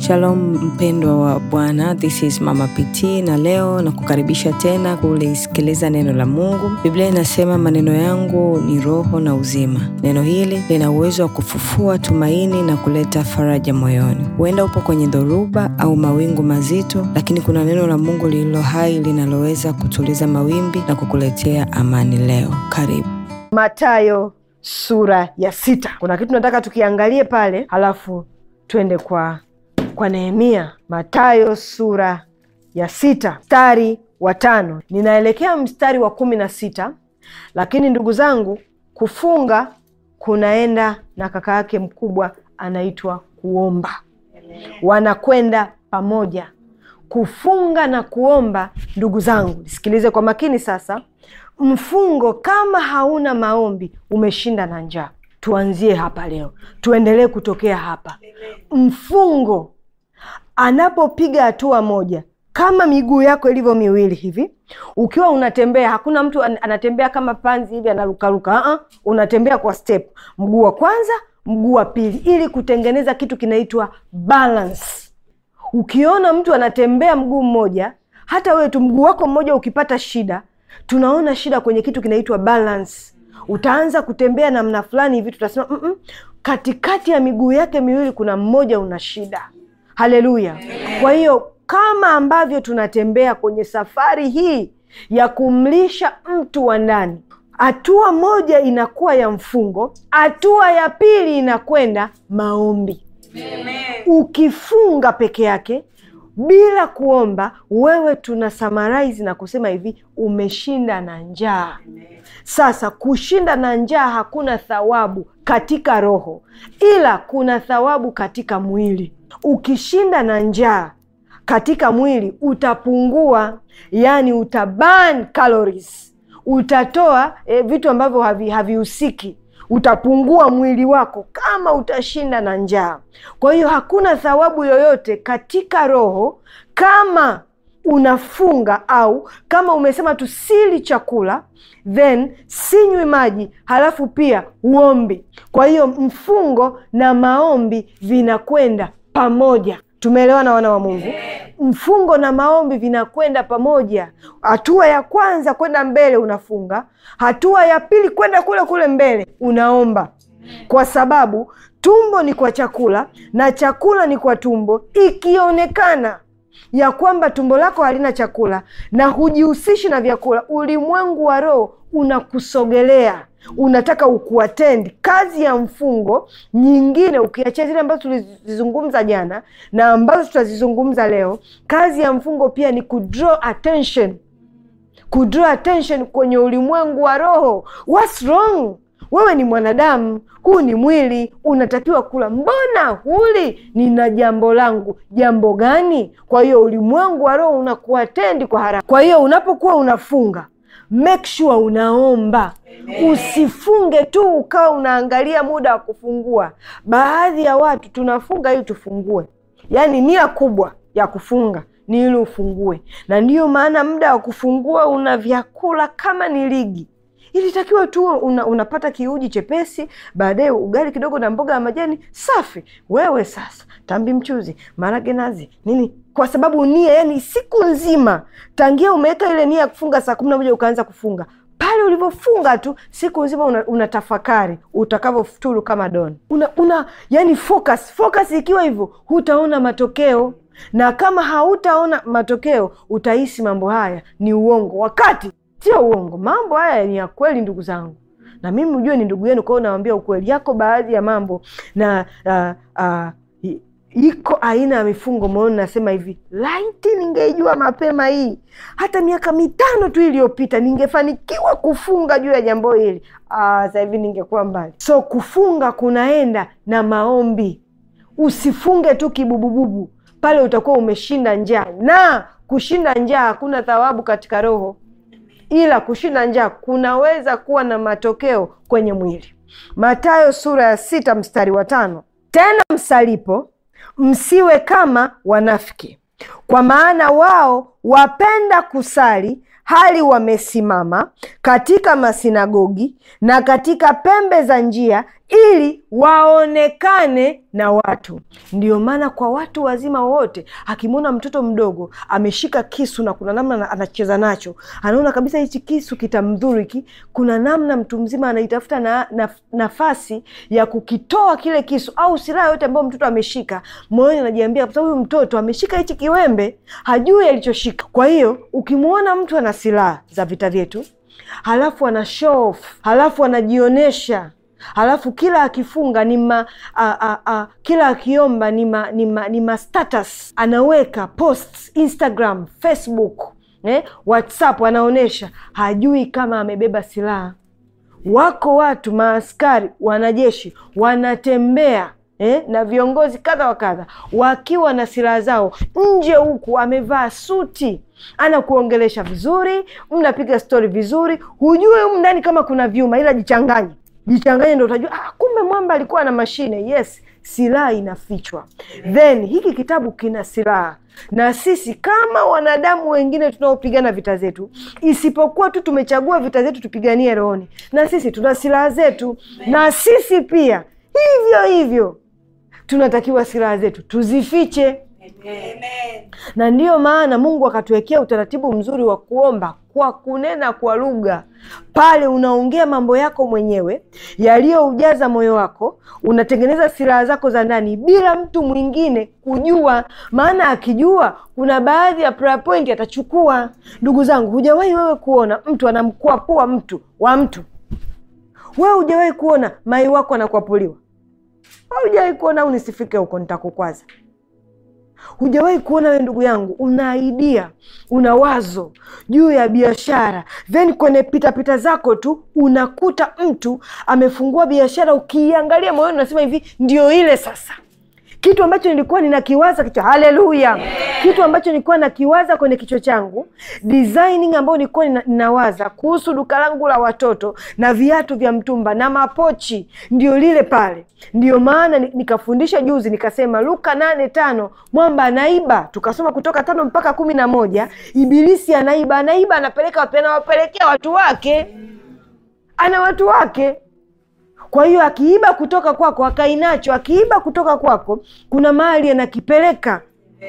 Shalom mpendwa wa Bwana, this is Mama PT na leo nakukaribisha tena kulisikiliza neno la Mungu. Biblia inasema maneno yangu ni roho na uzima. Neno hili lina uwezo wa kufufua tumaini na kuleta faraja moyoni. Huenda upo kwenye dhoruba au mawingu mazito, lakini kuna neno la Mungu lililo hai linaloweza kutuliza mawimbi na kukuletea amani leo. Karibu. Matayo sura ya sita. Kuna kitu nataka tukiangalie pale, halafu twende kwa kwa Nehemia. Matayo sura ya sita mstari wa tano ninaelekea mstari wa kumi na sita lakini ndugu zangu, kufunga kunaenda na kaka yake mkubwa anaitwa kuomba, wanakwenda pamoja. Kufunga na kuomba, ndugu zangu, nisikilize kwa makini sasa. Mfungo kama hauna maombi, umeshinda na njaa. Tuanzie hapa leo, tuendelee kutokea hapa. Mfungo anapopiga hatua moja, kama miguu yako ilivyo miwili hivi, ukiwa unatembea, hakuna mtu an- anatembea kama panzi hivi anarukaruka. Uh-uh. Unatembea kwa step, mguu wa kwanza, mguu wa pili, ili kutengeneza kitu kinaitwa balance. Ukiona mtu anatembea mguu mmoja, hata wewe tu mguu wako mmoja ukipata shida, tunaona shida kwenye kitu kinaitwa balance. Utaanza kutembea namna fulani hivi, tutasema mm-mm, katikati ya miguu yake miwili kuna mmoja una shida. Haleluya! Kwa hiyo kama ambavyo tunatembea kwenye safari hii ya kumlisha mtu wa ndani, hatua moja inakuwa ya mfungo, hatua ya pili inakwenda maombi. Ukifunga peke yake bila kuomba, wewe tuna summarize na kusema hivi, umeshinda na njaa. Sasa kushinda na njaa hakuna thawabu katika roho, ila kuna thawabu katika mwili. Ukishinda na njaa katika mwili utapungua, yani utaburn calories, utatoa eh, vitu ambavyo havi- havihusiki utapungua mwili wako kama utashinda na njaa. Kwa hiyo hakuna thawabu yoyote katika roho kama unafunga au kama umesema tu sili chakula then sinywi maji halafu pia uombi. Kwa hiyo mfungo na maombi vinakwenda pamoja. Tumeelewana wana wa Mungu? Mfungo na maombi vinakwenda pamoja. Hatua ya kwanza kwenda mbele unafunga, hatua ya pili kwenda kule kule mbele unaomba, kwa sababu tumbo ni kwa chakula na chakula ni kwa tumbo. Ikionekana ya kwamba tumbo lako halina chakula na hujihusishi na vyakula, ulimwengu wa roho unakusogelea unataka ukuatendi. Kazi ya mfungo nyingine, ukiachia zile ambazo tulizizungumza jana na ambazo tutazizungumza leo, kazi ya mfungo pia ni kudraw attention, kudraw attention kwenye ulimwengu wa roho. What's wrong? Wewe ni mwanadamu, huu ni mwili, unatakiwa kula. Mbona huli? Nina jambo langu. Jambo gani? Kwa hiyo ulimwengu wa roho unakuatendi kwa haraka. Kwa hiyo unapokuwa unafunga make sure unaomba. Usifunge tu ukawa unaangalia muda wa kufungua. Baadhi ya watu tunafunga ili tufungue, yaani nia kubwa ya kufunga ni ili ufungue, na ndiyo maana muda wa kufungua una vyakula kama ni ligi ilitakiwa tu una, unapata kiuji chepesi, baadaye ugali kidogo na mboga ya majani safi. Wewe sasa tambi, mchuzi, marage, nazi, nini, kwa sababu nia, yani siku nzima tangia umeweka ile nia ya kufunga saa kumi na moja ukaanza kufunga pale ulivyofunga tu siku nzima una, una tafakari utakavyofuturu kama doni una, una yani focus focus. Ikiwa hivyo hutaona matokeo, na kama hautaona matokeo utahisi mambo haya ni uongo, wakati sio uongo. Mambo haya ni ya kweli, ndugu zangu, na mimi ujue ni ndugu yenu, kwao nawambia ukweli. Yako baadhi ya mambo na uh, uh, i- iko aina ya mifungo moyoni, nasema hivi, laiti ningeijua mapema hii, hata miaka mitano tu iliyopita ningefanikiwa kufunga juu ya jambo hili, ah, sasa hivi ningekuwa mbali. So kufunga kunaenda na maombi. Usifunge tu kibubububu, pale utakuwa umeshinda njaa, na kushinda njaa hakuna thawabu katika roho ila kushinda njaa kunaweza kuwa na matokeo kwenye mwili. Mathayo sura ya sita mstari wa tano tena msalipo msiwe kama wanafiki, kwa maana wao wapenda kusali hali wamesimama katika masinagogi na katika pembe za njia, ili waonekane na watu. Ndio maana kwa watu wazima wote, akimwona mtoto mdogo ameshika kisu na kuna namna anacheza nacho, anaona kabisa hichi kisu kitamdhuru hiki, kuna namna mtu mzima anaitafuta na, na, nafasi ya kukitoa kile kisu au silaha yote ambayo mtoto ameshika. Moyoni anajiambia kwa sababu huyu mtoto ameshika hichi kiwembe, hajui alichoshika. Kwa hiyo ukimwona mtu ana silaha za vita vyetu, halafu ana show off, halafu anajionyesha halafu kila akifunga ni ma, a, a, a, kila akiomba ni ma, ni ma, ni ma status anaweka posts Instagram, Facebook, eh, WhatsApp anaonyesha, hajui kama amebeba silaha. Wako watu maaskari, wanajeshi wanatembea eh, na viongozi kadha wa kadha wakiwa na silaha zao nje, huku amevaa suti anakuongelesha vizuri, mnapiga stori vizuri, hujui humu ndani kama kuna vyuma, ila jichanganye jichanganye ndo utajua ah, kumbe mwamba alikuwa na mashine. Yes, silaha inafichwa. Then hiki kitabu kina silaha, na sisi kama wanadamu wengine tunaopigana vita zetu, isipokuwa tu tumechagua vita zetu tupiganie rohoni, na sisi tuna silaha zetu, na sisi pia hivyo hivyo tunatakiwa silaha zetu tuzifiche. Amen. Na ndiyo maana Mungu akatuwekea utaratibu mzuri wa kuomba kwa kunena kwa lugha. Pale unaongea mambo yako mwenyewe yaliyoujaza moyo wako, unatengeneza silaha zako za ndani bila mtu mwingine kujua. Maana akijua, kuna baadhi ya prayer point atachukua. Ndugu zangu, hujawahi wewe kuona mtu anamkwapua mtu wa mtu? Wewe hujawahi kuona mai wako anakwapuliwa? Hujawahi kuona, au nisifike huko nitakukwaza Hujawahi kuona wewe ndugu yangu, una idea, una wazo juu ya biashara, then kwenye pitapita zako tu unakuta mtu amefungua biashara, ukiiangalia moyoni unasema hivi, ndio ile sasa kitu ambacho nilikuwa ninakiwaza kichwa. Haleluya! kitu ambacho nilikuwa nakiwaza kwenye kichwa changu, designing ambayo nilikuwa nina- ninawaza kuhusu duka langu la watoto na viatu vya mtumba na mapochi, ndio lile pale. Ndio maana ni- nikafundisha juzi, nikasema Luka nane tano mwamba anaiba, tukasoma kutoka tano mpaka kumi na moja Ibilisi anaiba, anaiba, anapeleka wapi? Anawapelekea watu wake, ana watu wake kwa hiyo akiiba kutoka kwako akainacho, akiiba kutoka kwako, kuna mahali anakipeleka.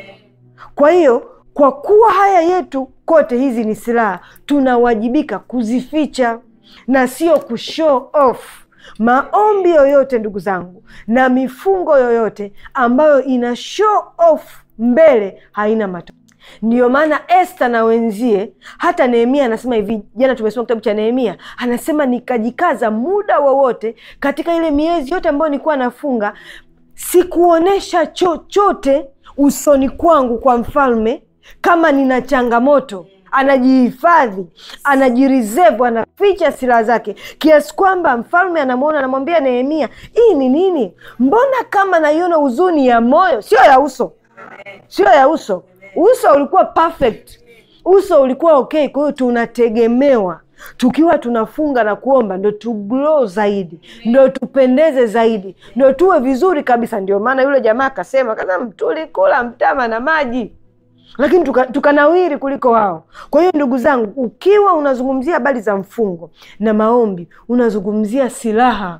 Kwa hiyo kwa kuwa haya yetu kote hizi ni silaha, tunawajibika kuzificha na sio kushow off. Maombi yoyote ndugu zangu, na mifungo yoyote ambayo ina show off mbele haina matokeo. Ndiyo maana Esta na wenzie, hata Nehemia anasema hivi. Jana tumesoma kitabu cha Nehemia, anasema nikajikaza muda wowote katika ile miezi yote ambayo nilikuwa nafunga, sikuonyesha chochote usoni kwangu kwa mfalme kama nina changamoto. Anajihifadhi, anajireserve, anaficha silaha zake, kiasi kwamba mfalme anamwona, anamwambia Nehemia, hii ni nini? Mbona kama naiona huzuni ya moyo, sio ya uso, sio ya uso. Uso ulikuwa perfect, uso ulikuwa okay. Kwa hiyo tunategemewa tukiwa tunafunga na kuomba, ndo tu glow zaidi, ndo tupendeze zaidi, ndo tuwe vizuri kabisa. Ndio maana yule jamaa akasema, kasema tulikula mtama na maji lakini tuka- tukanawiri kuliko wao. Kwa hiyo ndugu zangu, ukiwa unazungumzia habari za mfungo na maombi, unazungumzia silaha.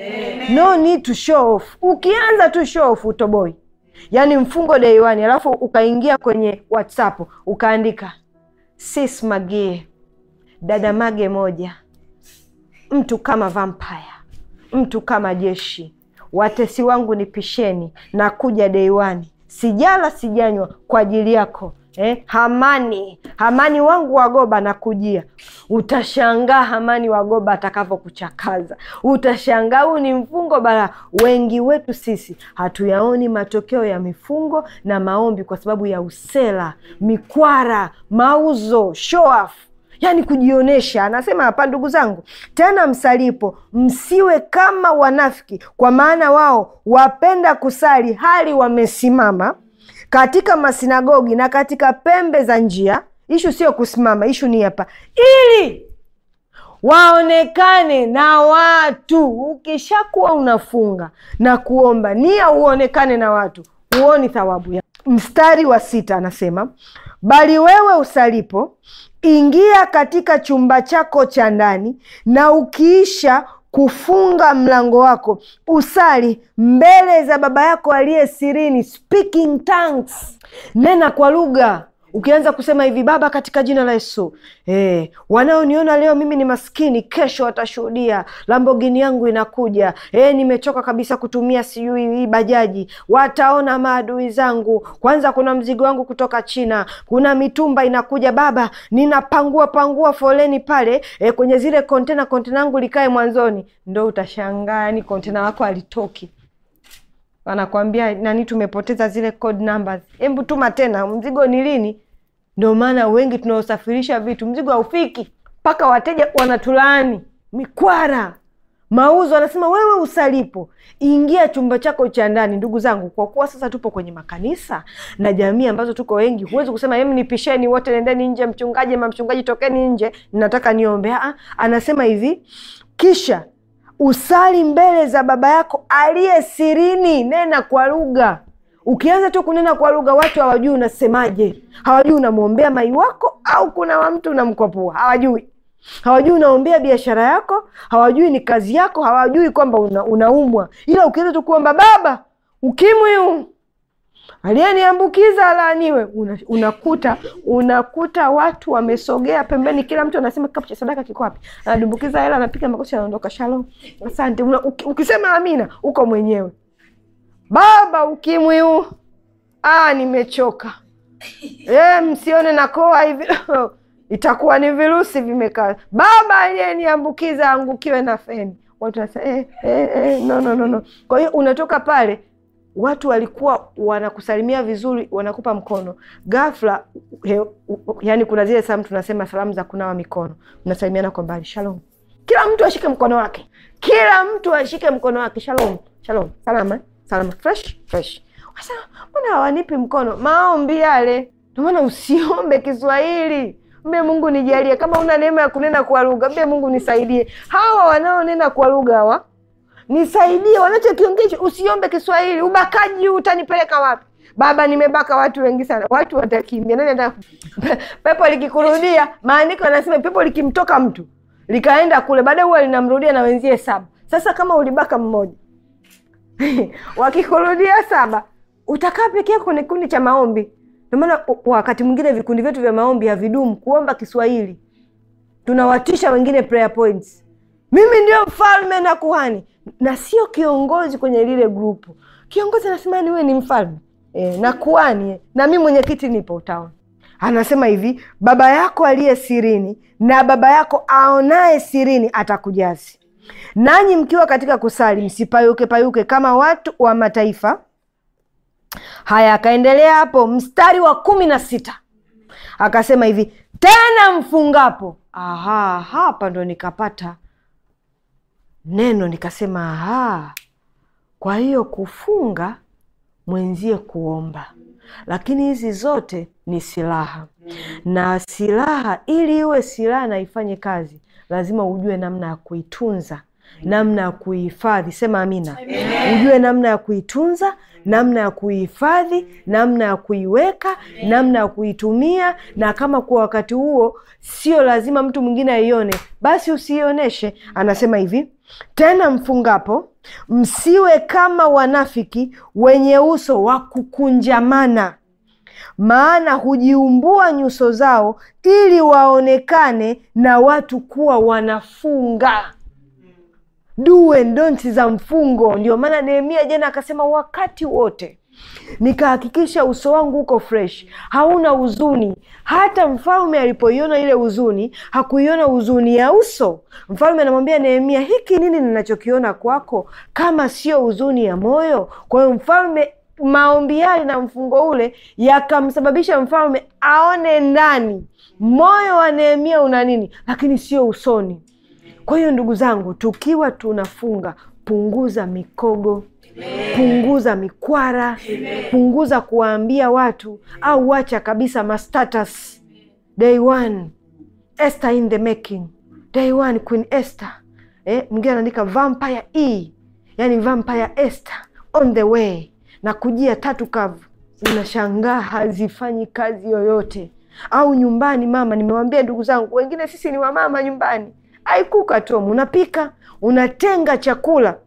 No need to show off. Ukianza tu show off utoboi, yaani mfungo day one, alafu ukaingia kwenye WhatsApp ukaandika sis Magie, dada Mage moja, mtu kama vampire, mtu kama jeshi, watesi wangu nipisheni, nakuja day one, sijala sijanywa kwa ajili yako eh, Hamani, Hamani wangu wagoba nakujia. Utashangaa Hamani wagoba atakavyokuchakaza, utashangaa. Huu ni mfungo bara. Wengi wetu sisi hatuyaoni matokeo ya mifungo na maombi kwa sababu ya usela, mikwara, mauzo, show off yaani kujionyesha. Anasema hapa, ndugu zangu, tena msalipo, msiwe kama wanafiki, kwa maana wao wapenda kusali hali wamesimama katika masinagogi na katika pembe za njia. Ishu sio kusimama, ishu ni hapa, ili waonekane na watu. Ukishakuwa unafunga na kuomba, nia uonekane na watu, huoni thawabu ya. Mstari wa sita anasema bali wewe usalipo, ingia katika chumba chako cha ndani, na ukiisha kufunga mlango wako usali mbele za baba yako aliye sirini speaking tongues nena kwa lugha ukianza kusema hivi baba katika jina la yesu eh, wanaoniona leo mimi ni maskini kesho watashuhudia lambogini yangu inakuja eh, nimechoka kabisa kutumia sijui hii bajaji wataona maadui zangu kwanza kuna mzigo wangu kutoka china kuna mitumba inakuja baba ninapangua pangua foleni pale eh, kwenye zile kontena kontena yangu likae mwanzoni ndo utashangaa yani kontena wako alitoki wanakwambia nani tumepoteza zile code numbers hebu tuma tena mzigo ni lini ndio maana wengi tunaosafirisha vitu mzigo haufiki mpaka wateja wanatulaani mikwara mauzo anasema wewe usalipo ingia chumba chako cha ndani ndugu zangu kwa kuwa sasa tupo kwenye makanisa na jamii ambazo tuko wengi huwezi kusema em nipisheni wote nendeni nje mchungaji ma mchungaji tokeni nje nataka niombe Aa, anasema hivi kisha usali mbele za baba yako aliye sirini nena kwa lugha ukianza tu kunena kwa lugha watu hawajui unasemaje hawajui unamwombea mai wako au kuna wa mtu unamkwapua hawajui hawajui unaombea biashara yako hawajui ni kazi yako hawajui kwamba una, unaumwa ila ukianza tu kuomba baba ukimwi huu aliyeniambukiza alaaniwe una, unakuta unakuta watu wamesogea pembeni kila mtu anasema kikapu cha sadaka kiko wapi anadumbukiza hela anapiga makosi anaondoka shalom asante una, uki, ukisema amina uko mwenyewe baba ukimwi huu ah, nimechoka e, msione nakoa hivi itakuwa ni virusi vimekaa baba aliyeniambukiza angukiwe na feni watu wanasema eh, eh, eh, no, no, no, no. kwa hiyo unatoka pale watu walikuwa wanakusalimia vizuri wanakupa mkono ghafla he, u- yani kuna zile salamu tunasema salamu za kunawa mikono mnasalimiana kwa mbali shalom kila mtu ashike mkono wake kila mtu ashike mkono wake shalom shalom salama salama fresh fresh Wasema, mbona hawanipi mkono maombi yale ndio maana usiombe kiswahili mbe mungu nijalie kama una neema ya kunena kwa lugha mbe mungu nisaidie hawa wanaonena kwa lugha hawa nisaidie wanachokiongea usiombe kiswahili ubakaji huu utanipeleka wapi baba nimebaka watu wengi sana watu watakimbia nani ata pepo likikurudia maandiko yanasema pepo likimtoka mtu likaenda kule baadaye huwa linamrudia na wenzie saba sasa kama ulibaka mmoja wakikurudia saba utakaa peke yako kwenye kikundi cha maombi ndio maana u- wakati mwingine vikundi vyetu vya maombi havidumu kuomba kiswahili tunawatisha wengine prayer points mimi ndio mfalme na kuhani na sio kiongozi kwenye lile grupu kiongozi anasema niwe ni mfalme e, na kuhani eh, na mi mwenyekiti nipo utaona anasema hivi baba yako aliye sirini na baba yako aonaye sirini atakujazi nanyi mkiwa katika kusali msipayuke payuke kama watu wa mataifa haya akaendelea hapo mstari wa kumi na sita akasema hivi tena mfungapo aha hapa ndo nikapata neno nikasema aha kwa hiyo kufunga mwenzie kuomba lakini hizi zote ni silaha na silaha ili iwe silaha na ifanye kazi lazima ujue namna ya kuitunza namna ya kuihifadhi sema amina ujue namna ya kuitunza namna ya kuihifadhi namna ya kuiweka namna ya kuitumia na kama kwa wakati huo sio lazima mtu mwingine aione basi usiioneshe anasema hivi tena mfungapo msiwe kama wanafiki wenye uso wa kukunjamana maana hujiumbua nyuso zao ili waonekane na watu kuwa wanafunga do and don't za mfungo ndio maana nehemia jana akasema wakati wote nikahakikisha uso wangu uko fresh hauna huzuni hata mfalme alipoiona ile huzuni hakuiona huzuni ya uso mfalme anamwambia nehemia hiki nini ninachokiona kwako kama sio huzuni ya moyo kwa hiyo mfalme maombi yale na mfungo ule yakamsababisha mfalme aone ndani moyo wa nehemia una nini lakini sio usoni kwa hiyo ndugu zangu tukiwa tunafunga punguza mikogo punguza mikwara punguza kuwaambia watu au wacha kabisa mastatus day one Esther in the making day one queen Esther eh, mwingine anaandika vampire e yani vampire Esther on the way na kujia tatu kavu unashangaa hazifanyi kazi yoyote au nyumbani mama nimewambia ndugu zangu wengine sisi ni wamama nyumbani haikuka tom unapika unatenga chakula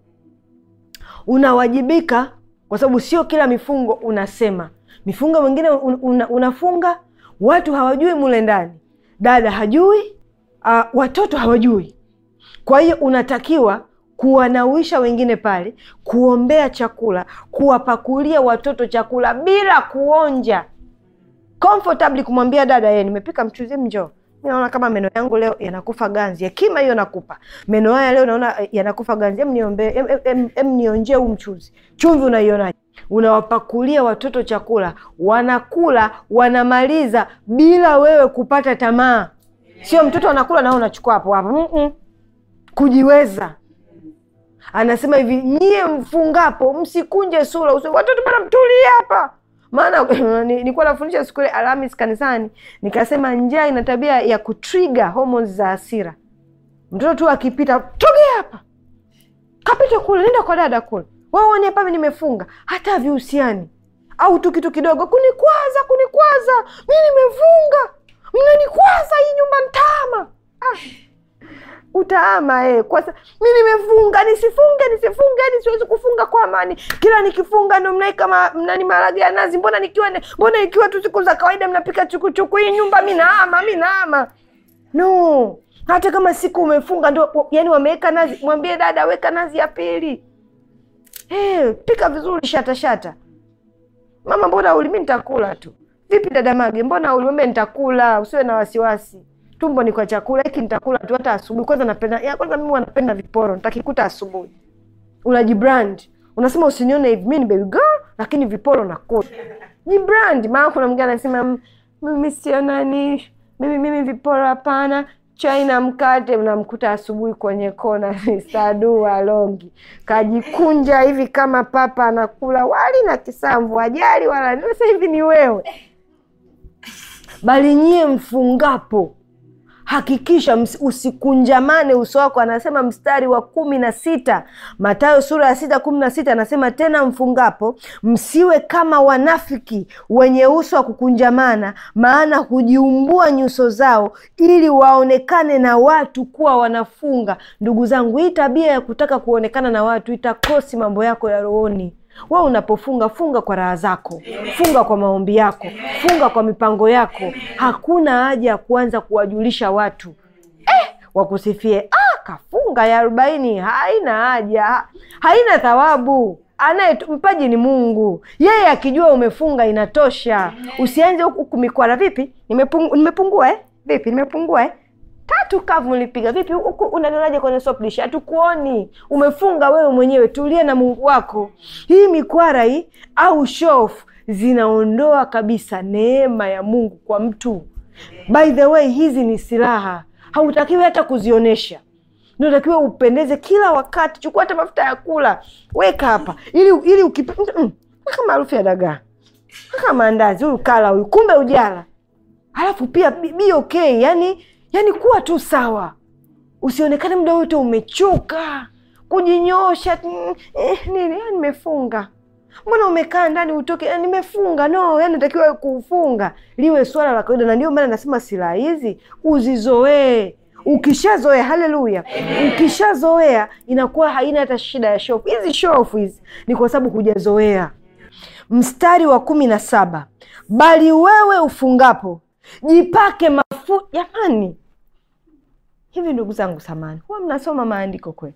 unawajibika kwa sababu sio kila mifungo unasema mifungo mingine un, una, unafunga watu hawajui mule ndani dada hajui uh, watoto hawajui kwa hiyo unatakiwa kuwanawisha wengine pale kuombea chakula kuwapakulia watoto chakula bila kuonja comfortably kumwambia dada ye nimepika mchuzi mjo mi naona kama meno yangu leo yanakufa ganzi hekima hiyo nakupa meno haya leo naona eh, yanakufa ganzi em niombe em, em, em, em nionjee huu mchuzi chumvi unaionaje unawapakulia watoto chakula wanakula wanamaliza bila wewe kupata tamaa sio mtoto anakula nao unachukua hapo hapo Mm-mm. kujiweza anasema hivi nyie mfungapo msikunje sura uso watoto bana mtulie hapa maana ni- nilikuwa nafundisha siku ile alhamis kanisani nikasema njaa ina tabia ya kutriga hormones za hasira mtoto tu akipita togea hapa kapita kule nenda kwa dada kule waone hapa mi nimefunga hata vihusiani au tu kitu kidogo kunikwaza kunikwaza mi nimefunga mnanikwaza hii nyumba ntaama ah utaama eh. Kwa sa... mi nimefunga nisifunge nisifunge yani siwezi kufunga kwa amani kila nikifunga ndo mnaika ma... mnani marage ya nazi mbona nikiwa ne... mbona ikiwa tu siku za kawaida mnapika chukuchuku hii nyumba mi naama mi naama no hata kama siku umefunga ndo yani wameweka nazi mwambie dada weka nazi ya pili hey, pika vizuri shata shata mama mbona uli mi nitakula tu vipi dada mage mbona ulimwambia nitakula usiwe na wasiwasi tumbo ni kwa chakula hiki nitakula tu hata asubuhi kwanza napenda ya, kwanza mimi wanapenda viporo nitakikuta asubuhi unajibrand unasema usinione hivi mi ni baby girl lakini viporo nakula jibrand maana kuna mgine anasema "Mm, mimi sio nani mimi mimi viporo hapana chai na mkate mnamkuta asubuhi kwenye kona sadua longi kajikunja hivi kama papa anakula wali na kisamvu ajali wala sasa hivi ni wewe bali nyie mfungapo hakikisha ms- usikunjamane uso wako anasema mstari wa kumi na sita matayo sura ya sita kumi na sita anasema tena mfungapo msiwe kama wanafiki wenye uso wa kukunjamana maana hujiumbua nyuso zao ili waonekane na watu kuwa wanafunga ndugu zangu hii tabia ya kutaka kuonekana na watu itakosi mambo yako ya rohoni we unapofunga funga kwa raha zako funga kwa maombi yako funga kwa mipango yako hakuna haja ya kuanza kuwajulisha watu eh, wakusifie ah, kafunga ya arobaini haina haja haina thawabu anaye mpaji ni mungu yeye akijua umefunga inatosha usianze huku huku mikwara vipi Nimepungu, nimepungua eh? vipi nimepungua eh? tatu kavu ulipiga vipi huku unanionaje kwenye soft hatukuoni umefunga wewe mwenyewe tulie na mungu wako hii mikwara hii au shof zinaondoa kabisa neema ya mungu kwa mtu by the way hizi ni silaha hautakiwi hata kuzionyesha natakiwa upendeze kila wakati chukua hata mafuta ya kula weka hapa ili ili ukipe mm, mm, kama harufu ya dagaa kama andazi huyu kala huyu kumbe ujala alafu pia be be okay yani yani kuwa tu sawa usionekane muda wote umechoka kujinyosha mm, eh, nini "Ah, nimefunga mbona umekaa ndani utoke "Ah, nimefunga no yani natakiwa kufunga liwe swala la kawaida na ndio maana nasema silaha hizi uzizoee ukishazoea haleluya ukishazoea inakuwa haina hata shida ya shofu hizi shofu hizi ni kwa sababu hujazoea mstari wa kumi na saba bali wewe ufungapo jipake mafuta jamani hivi ndugu zangu samani huwa mnasoma maandiko kweli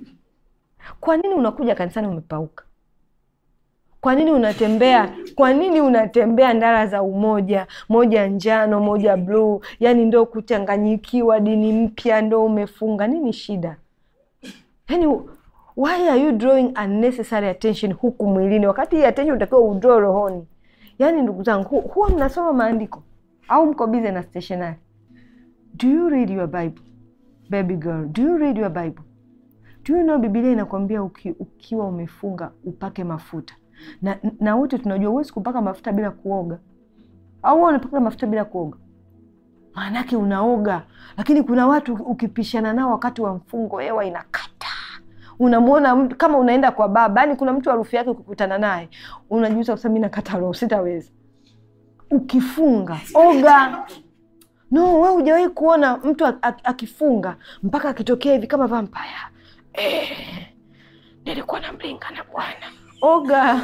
kwa nini unakuja kanisani umepauka kwa nini unatembea kwa nini unatembea ndara za umoja moja njano moja bluu yani ndo kuchanganyikiwa dini mpya ndo umefunga nini shida yani why are you drawing unnecessary attention huku mwilini wakati hii attention utakiwa udraw rohoni yaani ndugu zangu hu, huwa mnasoma maandiko au mko bize na stationary do you read your bible baby girl do you read your bible do you know bibilia inakwambia uki, ukiwa umefunga upake mafuta na na wote tunajua huwezi kupaka mafuta bila kuoga au wewe unapaka mafuta bila kuoga maanake unaoga lakini kuna watu ukipishana nao wakati wa mfungo hewa inakata unamwona mtu kama unaenda kwa baba yani kuna mtu harufu yake ukikutana naye unajuza kusema mi nakata roho sitaweza ukifunga oga no we hujawahi kuona mtu ak- ak- akifunga mpaka akitokea hivi kama vampaya eh, nilikuwa na mlinga na bwana oga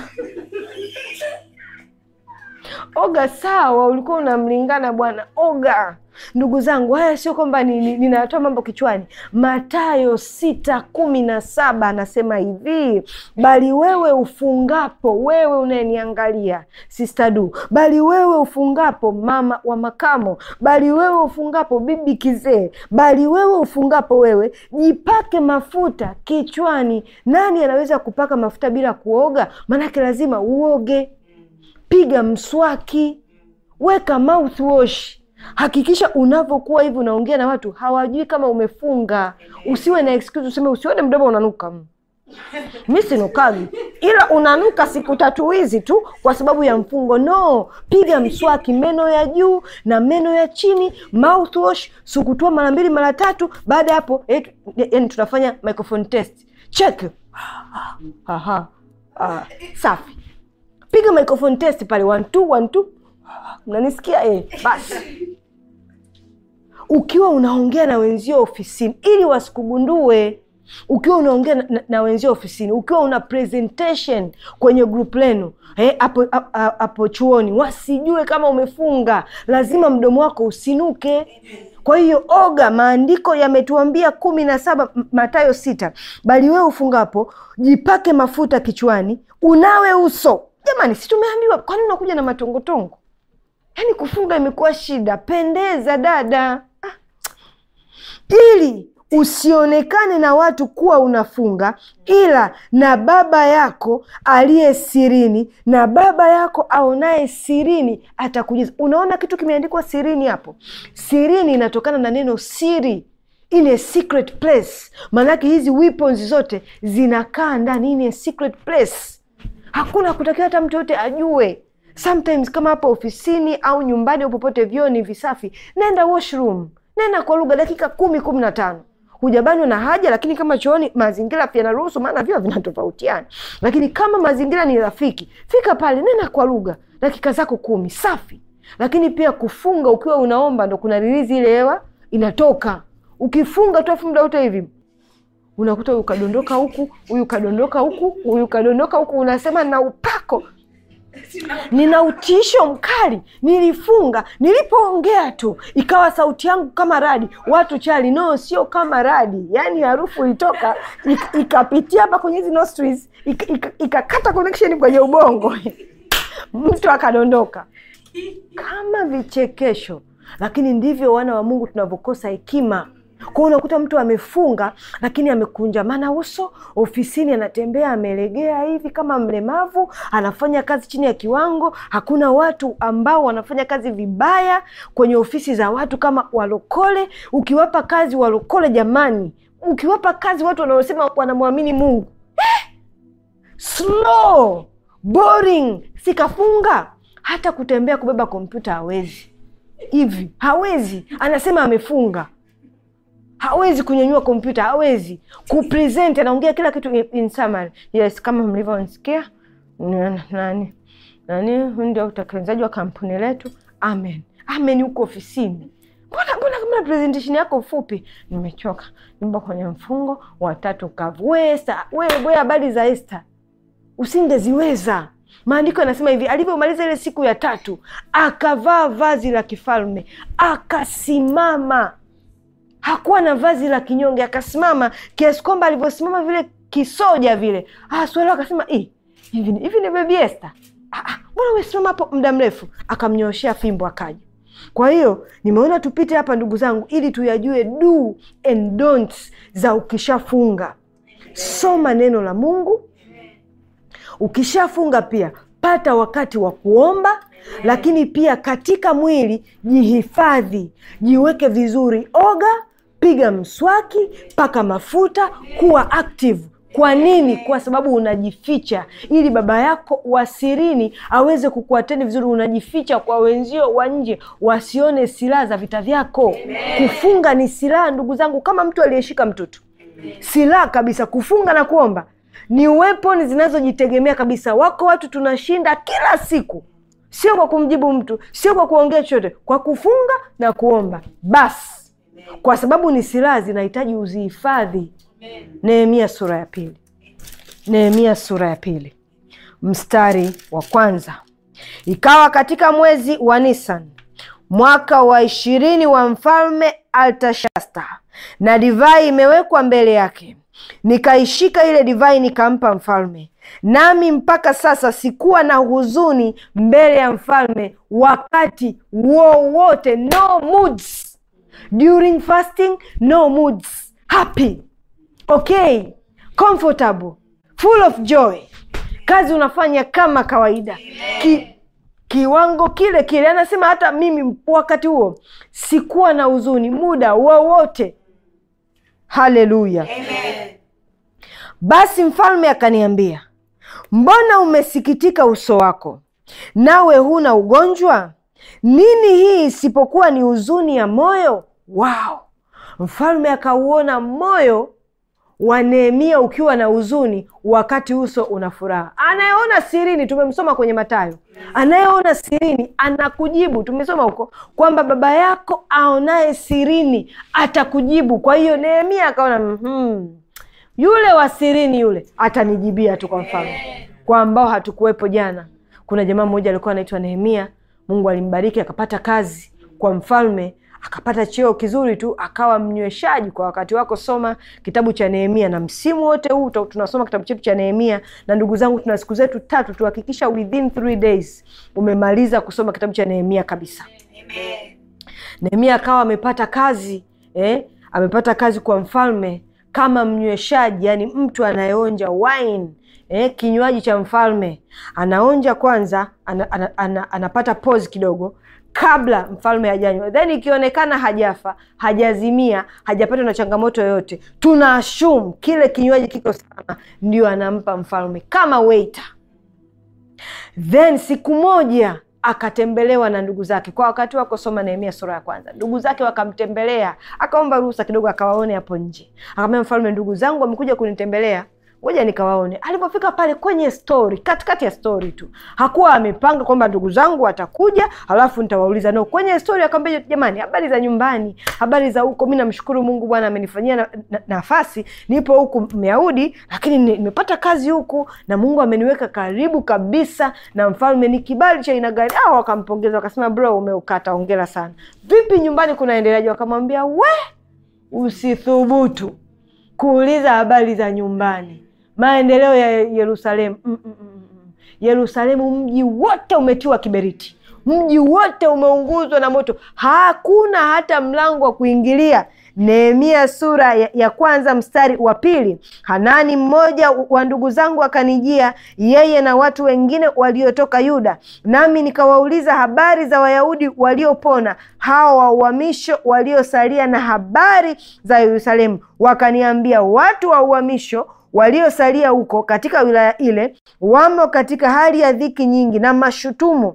oga sawa ulikuwa unamlingana bwana oga ndugu zangu haya sio kwamba ni- ni- ninatoa mambo kichwani matayo sita kumi na saba anasema hivi bali wewe ufungapo wewe unayeniangalia sistadu bali wewe ufungapo mama wa makamo bali wewe ufungapo bibi kizee bali wewe ufungapo wewe jipake mafuta kichwani nani anaweza kupaka mafuta bila kuoga maanake lazima uoge piga mswaki weka mouthwash hakikisha unavyokuwa hivi unaongea na watu hawajui kama umefunga usiwe na excuse useme usione mdomo unanuka mi sinukagi ila unanuka siku tatu hizi tu kwa sababu ya mfungo no piga mswaki meno ya juu na meno ya chini mouthwash sukutua mara mbili mara tatu baada ya hapo eh, yani tunafanya microphone test check Aha. Ah, safi piga microphone test pale one two one two mnanisikia eh, basi ukiwa unaongea na wenzio ofisini ili wasikugundue ukiwa unaongea na, na, na wenzio ofisini ukiwa una presentation kwenye group lenu eh, hapo hapo- hapo chuoni wasijue kama umefunga lazima mdomo wako usinuke kwa hiyo oga maandiko yametuambia kumi na saba M- matayo sita bali wewe ufungapo jipake mafuta kichwani unawe uso jamani si tumeambiwa kwani unakuja na matongotongo yaani kufunga imekuwa shida pendeza dada ah. ili usionekane na watu kuwa unafunga ila na baba yako aliye sirini na baba yako aonaye sirini atakujiza unaona kitu kimeandikwa sirini hapo sirini inatokana na neno siri in a secret place maanake hizi weapons zote zinakaa ndani in a secret place hakuna kutakiwa hata mtu yote ajue sometimes kama hapo ofisini au nyumbani au popote vyoo ni visafi nenda washroom nenda kwa lugha dakika kumi kumi na tano hujabanwa na haja lakini kama chooni mazingira pia yanaruhusu maana vyoo vinatofautiana lakini kama mazingira ni rafiki fika pale nenda kwa lugha dakika zako kumi safi lakini pia kufunga ukiwa unaomba ndo kuna rilizi ile hewa inatoka ukifunga tu afu muda wote hivi unakuta huyu kadondoka huku huyu kadondoka huku huyu kadondoka huku unasema na upako nina utisho mkali nilifunga nilipoongea tu ikawa sauti yangu kama radi watu chali no sio kama radi yaani harufu ilitoka ik- ikapitia hapa kwenye hizi nostrils ik- ik- ikakata connection kwenye ubongo mtu akadondoka kama vichekesho lakini ndivyo wana wa mungu tunavyokosa hekima kwao unakuta mtu amefunga lakini amekunjamana uso ofisini anatembea amelegea hivi kama mlemavu anafanya kazi chini ya kiwango hakuna watu ambao wanafanya kazi vibaya kwenye ofisi za watu kama walokole ukiwapa kazi walokole jamani ukiwapa kazi watu wanaosema wanamwamini mungu slow boring sikafunga hata kutembea kubeba kompyuta hawezi hivi hawezi anasema amefunga hawezi kunyanyua kompyuta hawezi kupresent anaongea kila kitu in, in summary. yes kama mlivyonsikia nani nani nani huyu ndio utekelezaji wa kampuni letu amen amen huko ofisini mbona mbona kama presentation yako fupi nimechoka nimba kwenye mfungo watatu kavu we Esther, wewe we habari za Esther usingeziweza maandiko yanasema hivi alivyomaliza ile siku ya tatu akavaa vazi la kifalme akasimama hakuwa na vazi la kinyonge akasimama kiasi kwamba alivyosimama vile kisoja vile ah, swali akasema "Ih, hivi ni- hivi ni bebi Esther Ah, ah, mbona umesimama hapo muda mrefu akamnyooshea fimbo akaja kwa hiyo nimeona tupite hapa ndugu zangu ili tuyajue do and don'ts za ukishafunga soma neno la mungu ukishafunga pia pata wakati wa kuomba lakini pia katika mwili jihifadhi jiweke vizuri oga piga mswaki paka mafuta kuwa active kwa nini kwa sababu unajificha ili baba yako wa sirini aweze kukuateni vizuri unajificha kwa wenzio wa nje wasione silaha za vita vyako kufunga ni silaha ndugu zangu kama mtu aliyeshika mtoto silaha kabisa kufunga na kuomba ni weapon zinazojitegemea kabisa wako watu tunashinda kila siku sio kwa kumjibu mtu, sio kwa kuongea chochote, kwa kufunga na kuomba basi, kwa sababu ni silaha zinahitaji uzihifadhi. Nehemia sura ya pili, Nehemia sura ya pili mstari wa kwanza. Ikawa katika mwezi wa Nisan mwaka wa ishirini wa mfalme Altashasta, na divai imewekwa mbele yake, nikaishika ile divai nikampa mfalme, nami mpaka sasa sikuwa na huzuni mbele ya mfalme wakati wowote. No moods during fasting, no moods. Happy, okay, comfortable, full of joy. Kazi unafanya kama kawaida Ki, kiwango kile kile. Anasema hata mimi wakati huo sikuwa na huzuni muda wowote. Haleluya! Basi mfalme akaniambia, mbona umesikitika uso wako, nawe huna ugonjwa? Nini hii isipokuwa ni huzuni ya moyo? Wow! Mfalme akauona moyo wa Nehemia ukiwa na huzuni wakati uso una furaha. Anayeona sirini, tumemsoma kwenye Mathayo, anayeona sirini anakujibu. Tumesoma huko kwamba baba yako aonaye sirini atakujibu. Kwa hiyo Nehemia akaona mm-hmm, yule wa sirini yule atanijibia tu kwa mfalme. Kwa ambao hatukuwepo jana, kuna jamaa mmoja alikuwa anaitwa Nehemia. Mungu alimbariki akapata kazi kwa mfalme akapata cheo kizuri tu, akawa mnyweshaji kwa wakati wako. Soma kitabu cha Nehemia, na msimu wote huu tunasoma kitabu chetu cha Nehemia. Na ndugu zangu, tuna siku zetu tatu, tuhakikisha within three days umemaliza kusoma kitabu cha Nehemia kabisa. Nehemia akawa amepata kazi eh, amepata kazi kwa mfalme kama mnyweshaji, yani mtu anayeonja wine eh, kinywaji cha mfalme. Anaonja kwanza, ana, ana, ana, anapata pause kidogo kabla mfalme hajanywa, then ikionekana hajafa, hajazimia, hajapatwa na changamoto yoyote, tuna assume kile kinywaji kiko salama, ndio anampa mfalme kama waiter. Then siku moja akatembelewa na ndugu zake. Kwa wakati wako soma Nehemia sura ya kwanza. Ndugu zake wakamtembelea, akaomba ruhusa kidogo akawaone hapo nje. Akamwambia mfalme, ndugu zangu wamekuja kunitembelea ngoja nikawaone. Alipofika pale kwenye stori, katikati ya stori tu, hakuwa amepanga kwamba ndugu zangu watakuja halafu nitawauliza. No, kwenye stori akamwambia, jamani, habari za nyumbani, habari za huko. Mi namshukuru Mungu, Bwana amenifanyia na, na, nafasi. Nipo huku Myahudi, lakini nimepata kazi huku na Mungu ameniweka karibu kabisa na mfalme. Ni kibali cha aina gani? Au wakampongeza wakasema, bro, umeukata, ongera sana. Vipi nyumbani kunaendeleaje? Wakamwambia, we usithubutu kuuliza habari za nyumbani maendeleo ya Yerusalemu. mm -mm -mm. Yerusalemu, mji wote umetiwa kiberiti, mji wote umeunguzwa na moto, hakuna hata mlango wa kuingilia. Nehemia sura ya, ya kwanza mstari wa pili. Hanani mmoja wa ndugu zangu akanijia, yeye na watu wengine waliotoka Yuda, nami nikawauliza habari za Wayahudi waliopona, hao wa uhamisho waliosalia, na habari za Yerusalemu. Wakaniambia, watu wa uhamisho waliosalia huko katika wilaya ile wamo katika hali ya dhiki nyingi na mashutumu.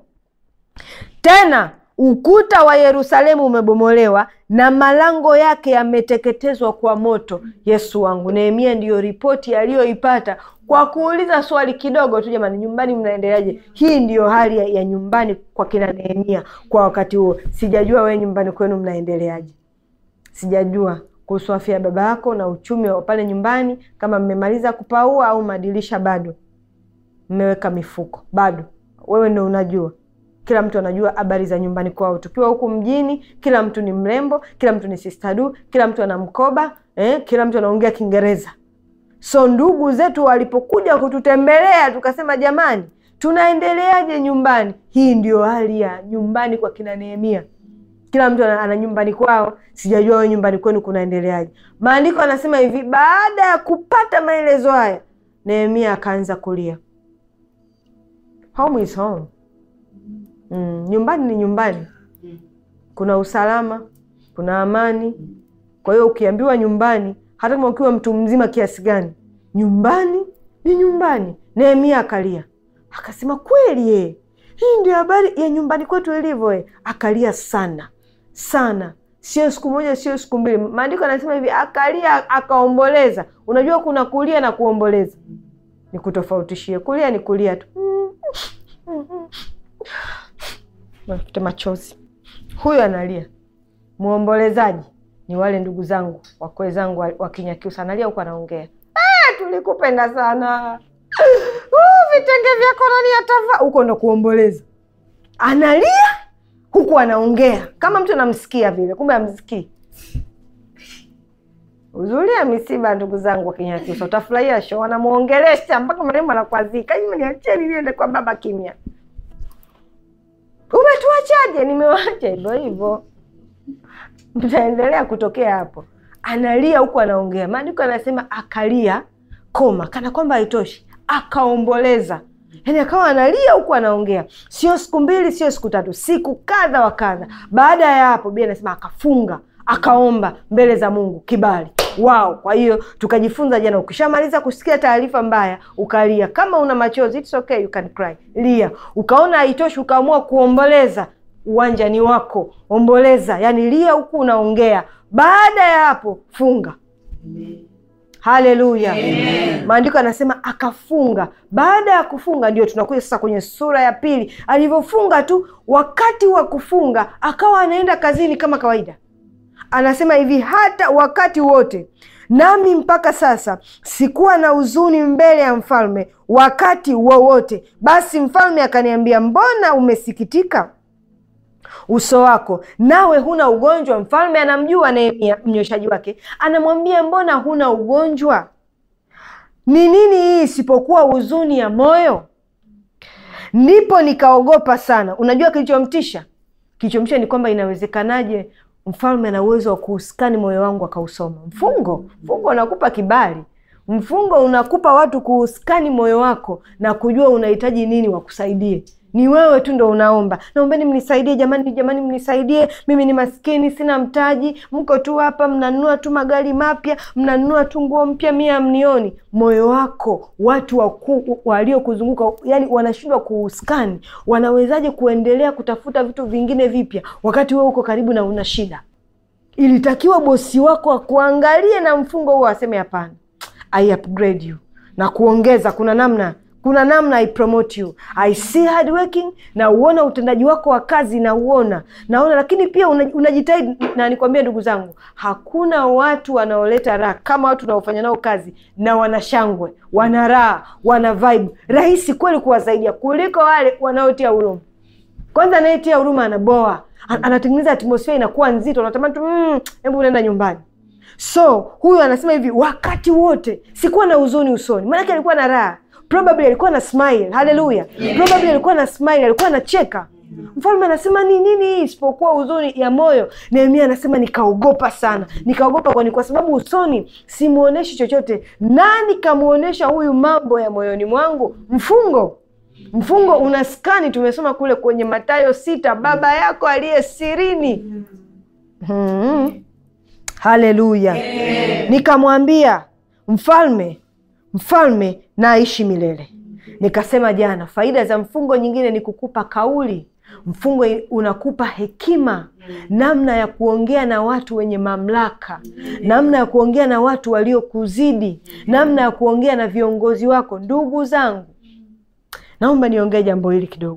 Tena ukuta wa Yerusalemu umebomolewa na malango yake yameteketezwa kwa moto. Yesu wangu! Nehemia ndiyo ripoti aliyoipata kwa kuuliza swali kidogo tu, jamani, nyumbani mnaendeleaje? Hii ndiyo hali ya, ya nyumbani kwa kina Nehemia kwa wakati huo. Sijajua wewe nyumbani kwenu mnaendeleaje, sijajua kuhusu afya ya baba yako na uchumi wa pale nyumbani, kama mmemaliza kupaua au madirisha bado mmeweka mifuko bado. Wewe ndo unajua, kila mtu anajua habari za nyumbani kwao. Tukiwa huku mjini, kila mtu ni mrembo, kila mtu ni sistadu, kila mtu ana mkoba eh, kila mtu anaongea Kiingereza. So ndugu zetu walipokuja kututembelea, tukasema jamani, tunaendeleaje nyumbani? Hii ndio hali ya nyumbani kwa kina Nehemia. Kila mtu ana nyumbani kwao. Sijajua wewe nyumbani kwenu kunaendeleaje? Maandiko anasema hivi, baada ya kupata maelezo haya, Nehemia akaanza kulia. Home is home. Mm, nyumbani ni nyumbani, kuna usalama, kuna amani. Kwa hiyo ukiambiwa nyumbani, hata kama ukiwa mtu mzima kiasi gani, nyumbani ni nyumbani. Nehemia akalia akasema, kweli ye, hii ndio habari ya nyumbani kwetu ilivyo. Ye akalia sana sana, sio siku moja, sio siku mbili. Maandiko anasema hivi, akalia akaomboleza. Unajua kuna kulia na kuomboleza, ni kutofautishie. Kulia ni kulia tu Mafute machozi. Huyu analia, mwombolezaji ni wale ndugu zangu wakwe zangu wa- wa Kinyakyusa, analia huku anaongea, "Ah, tulikupenda sana Uh, vitenge vyako nani atavaa huko, ndo kuomboleza. Analia huku anaongea kama mtu anamsikia vile, kumbe amsikii. Uzuri ya misiba, ndugu zangu wa Kinyakyusa, utafurahia show. Wanamwongelesha mpaka marehemu anakwazika, hivi niacheni niende kwa baba kimya. Umetuachaje? Nimewacha hivyo hivyo, mtaendelea kutokea hapo. Analia huku anaongea, maandiko anasema akalia koma, kana kwamba haitoshi, akaomboleza. Yaani akawa analia huku anaongea, sio siku mbili, sio siku tatu, siku kadha wa kadha. Baada ya hapo, Biblia inasema akafunga, akaomba mbele za Mungu kibali wao. Kwa hiyo tukajifunza jana, ukishamaliza kusikia taarifa mbaya ukalia, kama una machozi it's okay, you can cry, lia. Ukaona haitoshi, ukaamua kuomboleza, uwanja ni wako, omboleza, yani lia huku unaongea. Baada ya hapo funga. Haleluya! Maandiko yanasema akafunga. Baada ya kufunga, ndio tunakuja sasa kwenye sura ya pili. Alivyofunga tu, wakati wa kufunga akawa anaenda kazini kama kawaida. Anasema hivi, hata wakati wote nami mpaka sasa sikuwa na huzuni mbele ya mfalme wakati wowote. Basi mfalme akaniambia, mbona umesikitika uso wako nawe huna ugonjwa? Mfalme anamjua Nehemia mnyoshaji wake, anamwambia mbona huna ugonjwa? Ni nini hii isipokuwa huzuni ya moyo? Ndipo nikaogopa sana. Unajua kilichomtisha? Kilichomtisha ni kwamba inawezekanaje mfalme ana uwezo wa kuuskani moyo wangu akausoma. Mfungo, mfungo unakupa kibali. Mfungo unakupa watu kuuskani moyo wako na kujua unahitaji nini wakusaidie. Ni wewe tu ndo unaomba, naombeni mnisaidie jamani, jamani mnisaidie, mimi ni maskini, sina mtaji. Mko tu hapa mnanunua tu magari mapya, mnanunua tu nguo mpya, mie amnioni. Moyo wako watu waku- waliokuzunguka yani wanashindwa kuuskani. Wanawezaje kuendelea kutafuta vitu vingine vipya wakati wewe uko karibu na una shida? Ilitakiwa bosi wako akuangalie na mfungo huo aseme hapana, I upgrade you na kuongeza. Kuna namna kuna namna I promote you, I see hard working, na uona utendaji wako wa kazi na uona naona, lakini pia una- unajitahidi. Na nikwambia ndugu zangu, hakuna watu wanaoleta raha kama watu unaofanya nao kazi na wana shangwe, wana raha, wana vibe. Rahisi kweli kuwasaidia kuliko wale wanaotia huruma. Kwanza anayetia huruma anaboa, An- anatengeneza atmosfea inakuwa nzito, unatamani tu mm, hebu unaenda nyumbani. So huyu anasema hivi, wakati wote sikuwa na huzuni usoni, maanake alikuwa na raha, probably alikuwa na smile. Haleluya, probably alikuwa na smile, alikuwa anacheka. Mfalme anasema ni nini hii isipokuwa huzuni ya moyo? Nehemia anasema nikaogopa sana. Nikaogopa kwani kwa sababu usoni simuoneshi chochote, nani kamwonyesha huyu mambo ya moyoni mwangu? Mfungo mfungo una skani, tumesoma kule kwenye Mathayo sita, baba yako aliye sirini. Hmm. Haleluya! Nikamwambia mfalme, mfalme na aishi milele. Nikasema jana, faida za mfungo nyingine ni kukupa kauli. Mfungo unakupa hekima, namna ya kuongea na watu wenye mamlaka, namna ya kuongea na watu waliokuzidi, namna ya kuongea na viongozi wako. Ndugu zangu, naomba niongee jambo hili kidogo.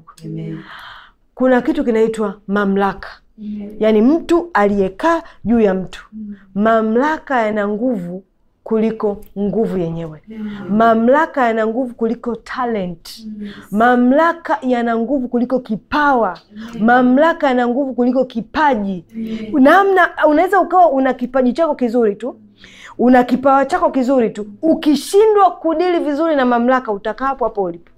Kuna kitu kinaitwa mamlaka, yaani mtu aliyekaa juu ya mtu. Mamlaka yana nguvu kuliko nguvu yenyewe. Mamlaka yana nguvu kuliko talent. Mamlaka yana nguvu kuliko kipawa. Mamlaka yana nguvu kuliko kipaji. Namna unaweza ukawa una kipaji chako kizuri tu, una kipawa chako kizuri tu, ukishindwa kudili vizuri na mamlaka, utakaa hapo hapo ulipo.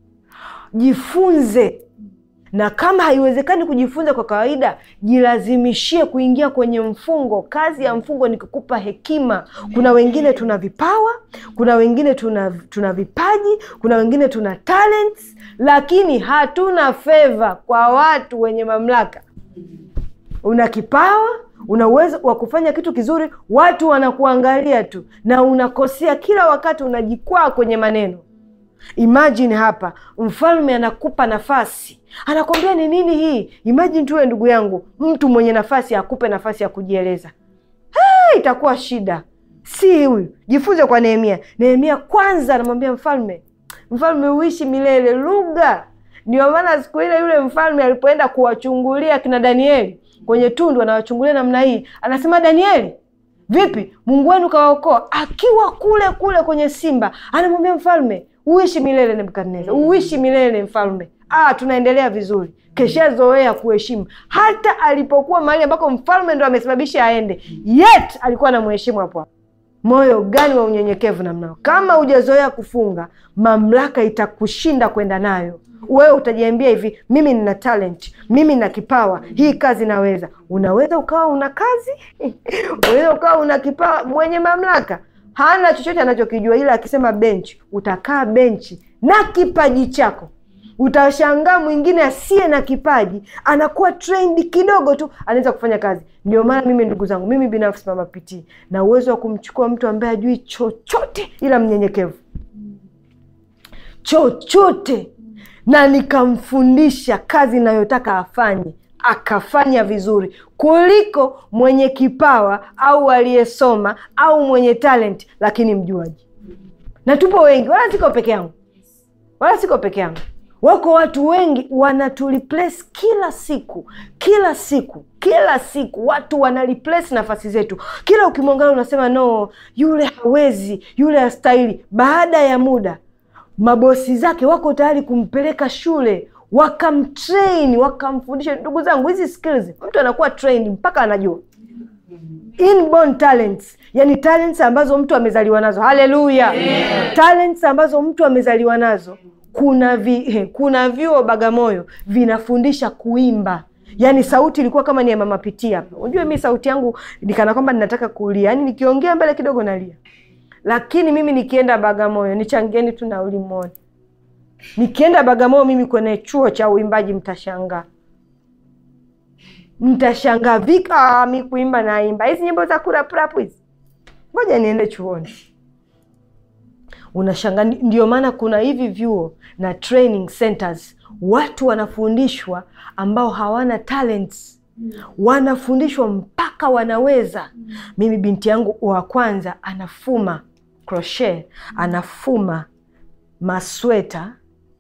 Jifunze na kama haiwezekani kujifunza kwa kawaida, jilazimishie kuingia kwenye mfungo. Kazi ya mfungo ni kukupa hekima. Kuna wengine tuna vipawa, kuna wengine tuna, tuna vipaji, kuna wengine tuna talents, lakini hatuna feva kwa watu wenye mamlaka. Una kipawa, una uwezo wa kufanya kitu kizuri, watu wanakuangalia tu na unakosea kila wakati, unajikwaa kwenye maneno. Imagine hapa mfalme anakupa nafasi, anakwambia ni nini hii? Imagine tuwe ndugu yangu, mtu mwenye nafasi akupe nafasi ya kujieleza. Hey, itakuwa shida. Si huyu, jifunze kwa Nehemia. Nehemia kwanza anamwambia mfalme, mfalme uishi milele, lugha Ndio maana siku ile yule mfalme alipoenda kuwachungulia kina Danieli kwenye tundu, anawachungulia namna hii, anasema Danieli, vipi Mungu wenu kawaokoa? Akiwa kule kule kwenye simba, anamwambia mfalme, uishi milele Nebukadneza, uishi milele mfalme. Ah, tunaendelea vizuri, keshazoea kuheshimu. Hata alipokuwa mahali ambako mfalme ndo amesababisha aende, yet alikuwa anamheshimu hapo hapo. Moyo gani wa unyenyekevu namnao! Kama hujazoea kufunga, mamlaka itakushinda kwenda nayo. Wewe utajiambia hivi, mimi nina talent, mimi nina kipawa, hii kazi naweza. Unaweza ukawa una kazi unaweza ukawa una kipawa. Mwenye mamlaka hana chochote anachokijua, ila akisema benchi, utakaa benchi na kipaji chako. Utashangaa mwingine asiye na kipaji anakuwa trained kidogo tu, anaweza kufanya kazi. Ndio maana mimi, ndugu zangu, mimi binafsi Mama Pitii na uwezo wa kumchukua mtu ambaye hajui chochote ila mnyenyekevu chochote, na nikamfundisha kazi inayotaka afanye akafanya vizuri kuliko mwenye kipawa au aliyesoma au mwenye talent lakini mjuaji. Na tupo wengi, wala siko peke yangu, wala siko peke yangu. Wako watu wengi wanatureplace kila siku, kila siku, kila siku. Watu wanareplace nafasi zetu. Kila ukimwangalia unasema no, yule hawezi, yule hastahili. Baada ya muda, mabosi zake wako tayari kumpeleka shule wakamtrain wakamfundisha. Ndugu zangu, hizi skills mtu anakuwa trained mpaka anajua inborn talents, yani talents ambazo mtu amezaliwa nazo. Haleluya! talents ambazo mtu amezaliwa nazo. Kuna vi, kuna vyuo Bagamoyo vinafundisha kuimba Yaani sauti ilikuwa kama ni ya Mama Pitii hapa. Unajua mi sauti yangu nikana kwamba ninataka kulia, yaani nikiongea mbele kidogo nalia, lakini mimi nikienda Bagamoyo, nichangieni tu nauli moja Nikienda Bagamoyo mimi kwenye chuo cha uimbaji, mtashangaa, mtashangaa vika mi kuimba naimba hizi nyimbo za kuraprapu hizi, ngoja niende chuoni. Unashangaa. Ndio maana kuna hivi vyuo na training centers, watu wanafundishwa ambao hawana talents, wanafundishwa mpaka wanaweza. Mimi binti yangu wa kwanza anafuma crochet, anafuma masweta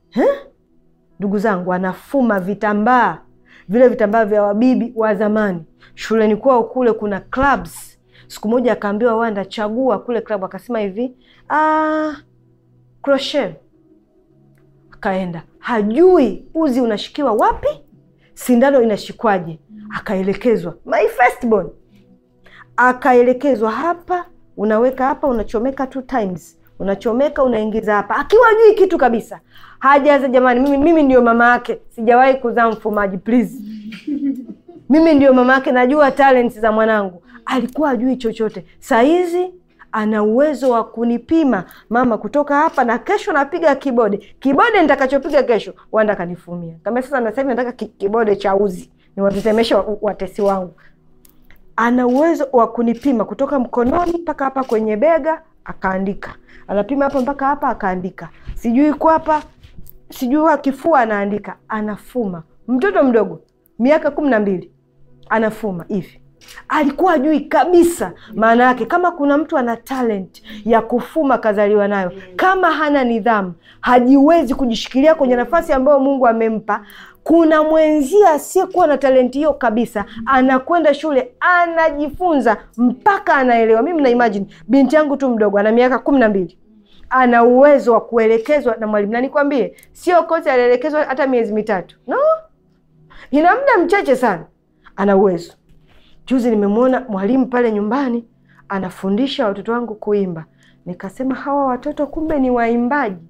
ndugu zangu, anafuma vitambaa vile vitambaa vya wabibi wa zamani. Shuleni kwao kule kuna clubs. Siku moja akaambiwa, Wanda, chagua kule club. Akasema hivi ah, crochet. Akaenda, hajui uzi unashikiwa wapi, sindano inashikwaje. Akaelekezwa, my firstborn, akaelekezwa hapa, unaweka hapa, unachomeka two times unachomeka unaingiza hapa, akiwa jui kitu kabisa, hajaza. Jamani, mimi mimi ndio mama yake, sijawahi kuzaa mfumaji please. Mimi ndio mama yake, najua talents za mwanangu. Alikuwa ajui chochote, sahizi ana uwezo wa kunipima mama, kutoka hapa na kesho napiga kibode. Kibode nitakachopiga kesho Wanda kanifumia kama sasa, na sasa hivi nataka kibode cha uzi niwatetemeshe watesi wangu. Ana uwezo wa kunipima kutoka mkononi mpaka hapa kwenye bega akaandika anapima hapa mpaka hapa akaandika, sijui kwapa, sijui wa kifua anaandika, anafuma. Mtoto mdogo miaka kumi na mbili anafuma hivi, alikuwa ajui kabisa maana yake. Kama kuna mtu ana talent ya kufuma kazaliwa nayo, kama hana nidhamu, hajiwezi kujishikilia kwenye nafasi ambayo Mungu amempa kuna mwenzia asiyekuwa na talenti hiyo kabisa, anakwenda shule anajifunza mpaka anaelewa. Mimi na imagine binti yangu tu mdogo ana miaka kumi na mbili ana uwezo wa kuelekezwa na mwalimu, na nikwambie, sio kote alielekezwa hata miezi mitatu, no, ina muda mchache sana, ana uwezo. Juzi nimemwona mwalimu pale nyumbani anafundisha watoto wangu kuimba, nikasema hawa watoto kumbe ni waimbaji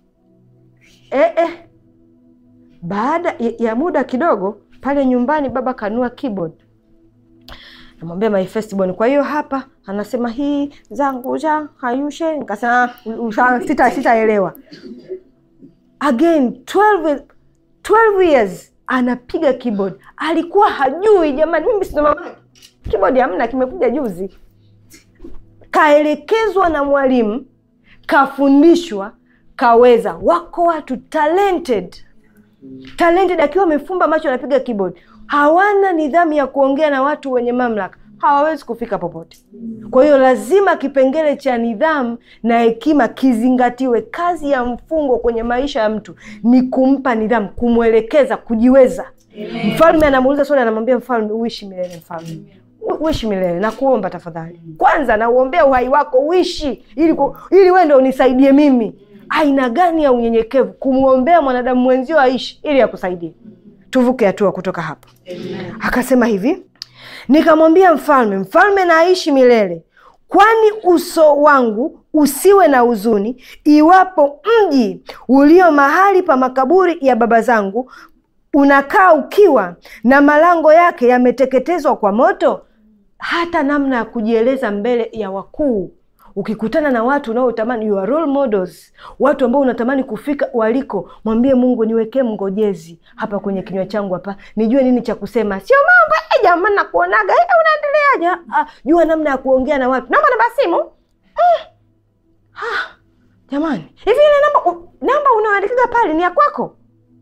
eh, eh. Baada ya muda kidogo pale nyumbani, baba kanua keyboard, namwambia my firstborn. Kwa hiyo hapa anasema hii zangu ja hayushe, nikasema sita sitaelewa. Again 12 12 years anapiga keyboard, alikuwa hajui. Jamani, mimi sina mama, keyboard hamna, kimekuja juzi. Kaelekezwa na mwalimu, kafundishwa, kaweza. Wako watu talented talented akiwa amefumba macho anapiga keyboard. Hawana nidhamu ya kuongea na watu wenye mamlaka, hawawezi kufika popote. Kwa hiyo lazima kipengele cha nidhamu na hekima kizingatiwe. Kazi ya mfungo kwenye maisha ya mtu ni kumpa nidhamu, kumwelekeza, kujiweza. Mfalme anamuuliza swali, anamwambia mfalme, uishi milele mfalme U- uishi milele na kuomba tafadhali, kwanza nauombea uhai wako uishi, ili ku- ili wewe ndo unisaidie mimi. Aina gani ya unyenyekevu kumwombea mwanadamu mwenzio aishi ili akusaidie. Tuvuke hatua kutoka hapo. Akasema hivi, nikamwambia mfalme, mfalme na aishi milele, kwani uso wangu usiwe na huzuni, iwapo mji ulio mahali pa makaburi ya baba zangu unakaa ukiwa na malango yake yameteketezwa kwa moto. Hata namna ya kujieleza mbele ya wakuu, ukikutana na watu unaotamani, you are role models, watu ambao unatamani kufika waliko, mwambie Mungu, niwekee mngojezi hapa kwenye kinywa changu hapa, nijue nini cha kusema, sio mambo eh, jamani, nakuonaga eh, unaendeleaje? Ah, jua namna ya kuongea na watu. Naomba namba simu mm. ah, jamani, hivi ile namba u- namba unaandikaga pale ni ya kwako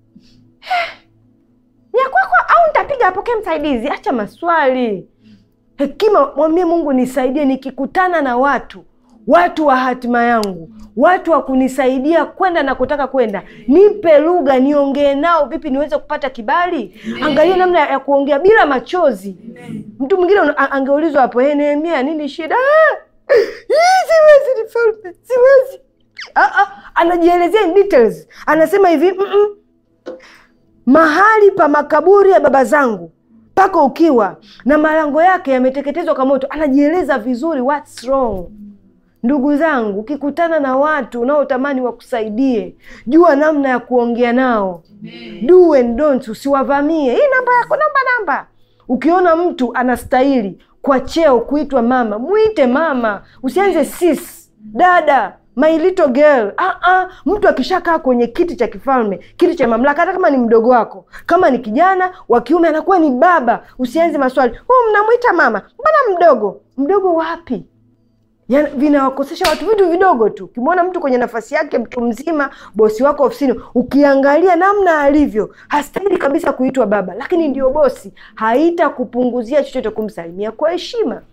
ni ya kwako au nitapiga apokee msaidizi? Acha maswali. Hekima, mwambie Mungu, nisaidie nikikutana na watu watu wa hatima yangu, watu wa kunisaidia kwenda na kutaka kwenda, nipe lugha niongee nao vipi niweze kupata kibali. Angalia namna ya kuongea bila machozi. Mtu mwingine una- a- angeulizwa hapo, hey, Nehemia, nini shida? "Ah, hii siwezi, ni falme, siwezi. Ah, ah, anajielezea in details, anasema hivi mm -mm mahali pa makaburi ya baba zangu pako ukiwa na malango yake yameteketezwa kwa moto. Anajieleza vizuri, what's wrong. Ndugu zangu, ukikutana na watu unaotamani wakusaidie, jua namna ya kuongea nao, do and don't. Usiwavamie, hii namba yako, namba namba. Ukiona mtu anastahili kwa cheo kuitwa mama, mwite mama, usianze sis, dada my little girl. Ah, ah. Mtu akishakaa kwenye kiti cha kifalme, kiti cha mamlaka, hata kama ni mdogo wako, kama ni kijana wa kiume, anakuwa ni baba. Usianze maswali, huu mnamwita mama, mbona mdogo? Mdogo wapi? Ya, vinawakosesha watu vitu vidogo tu. Ukimwona mtu kwenye nafasi yake, mtu mzima, bosi wako ofisini, ukiangalia namna alivyo, hastahili kabisa kuitwa baba, lakini ndio bosi. Haitakupunguzia chochote kumsalimia kwa heshima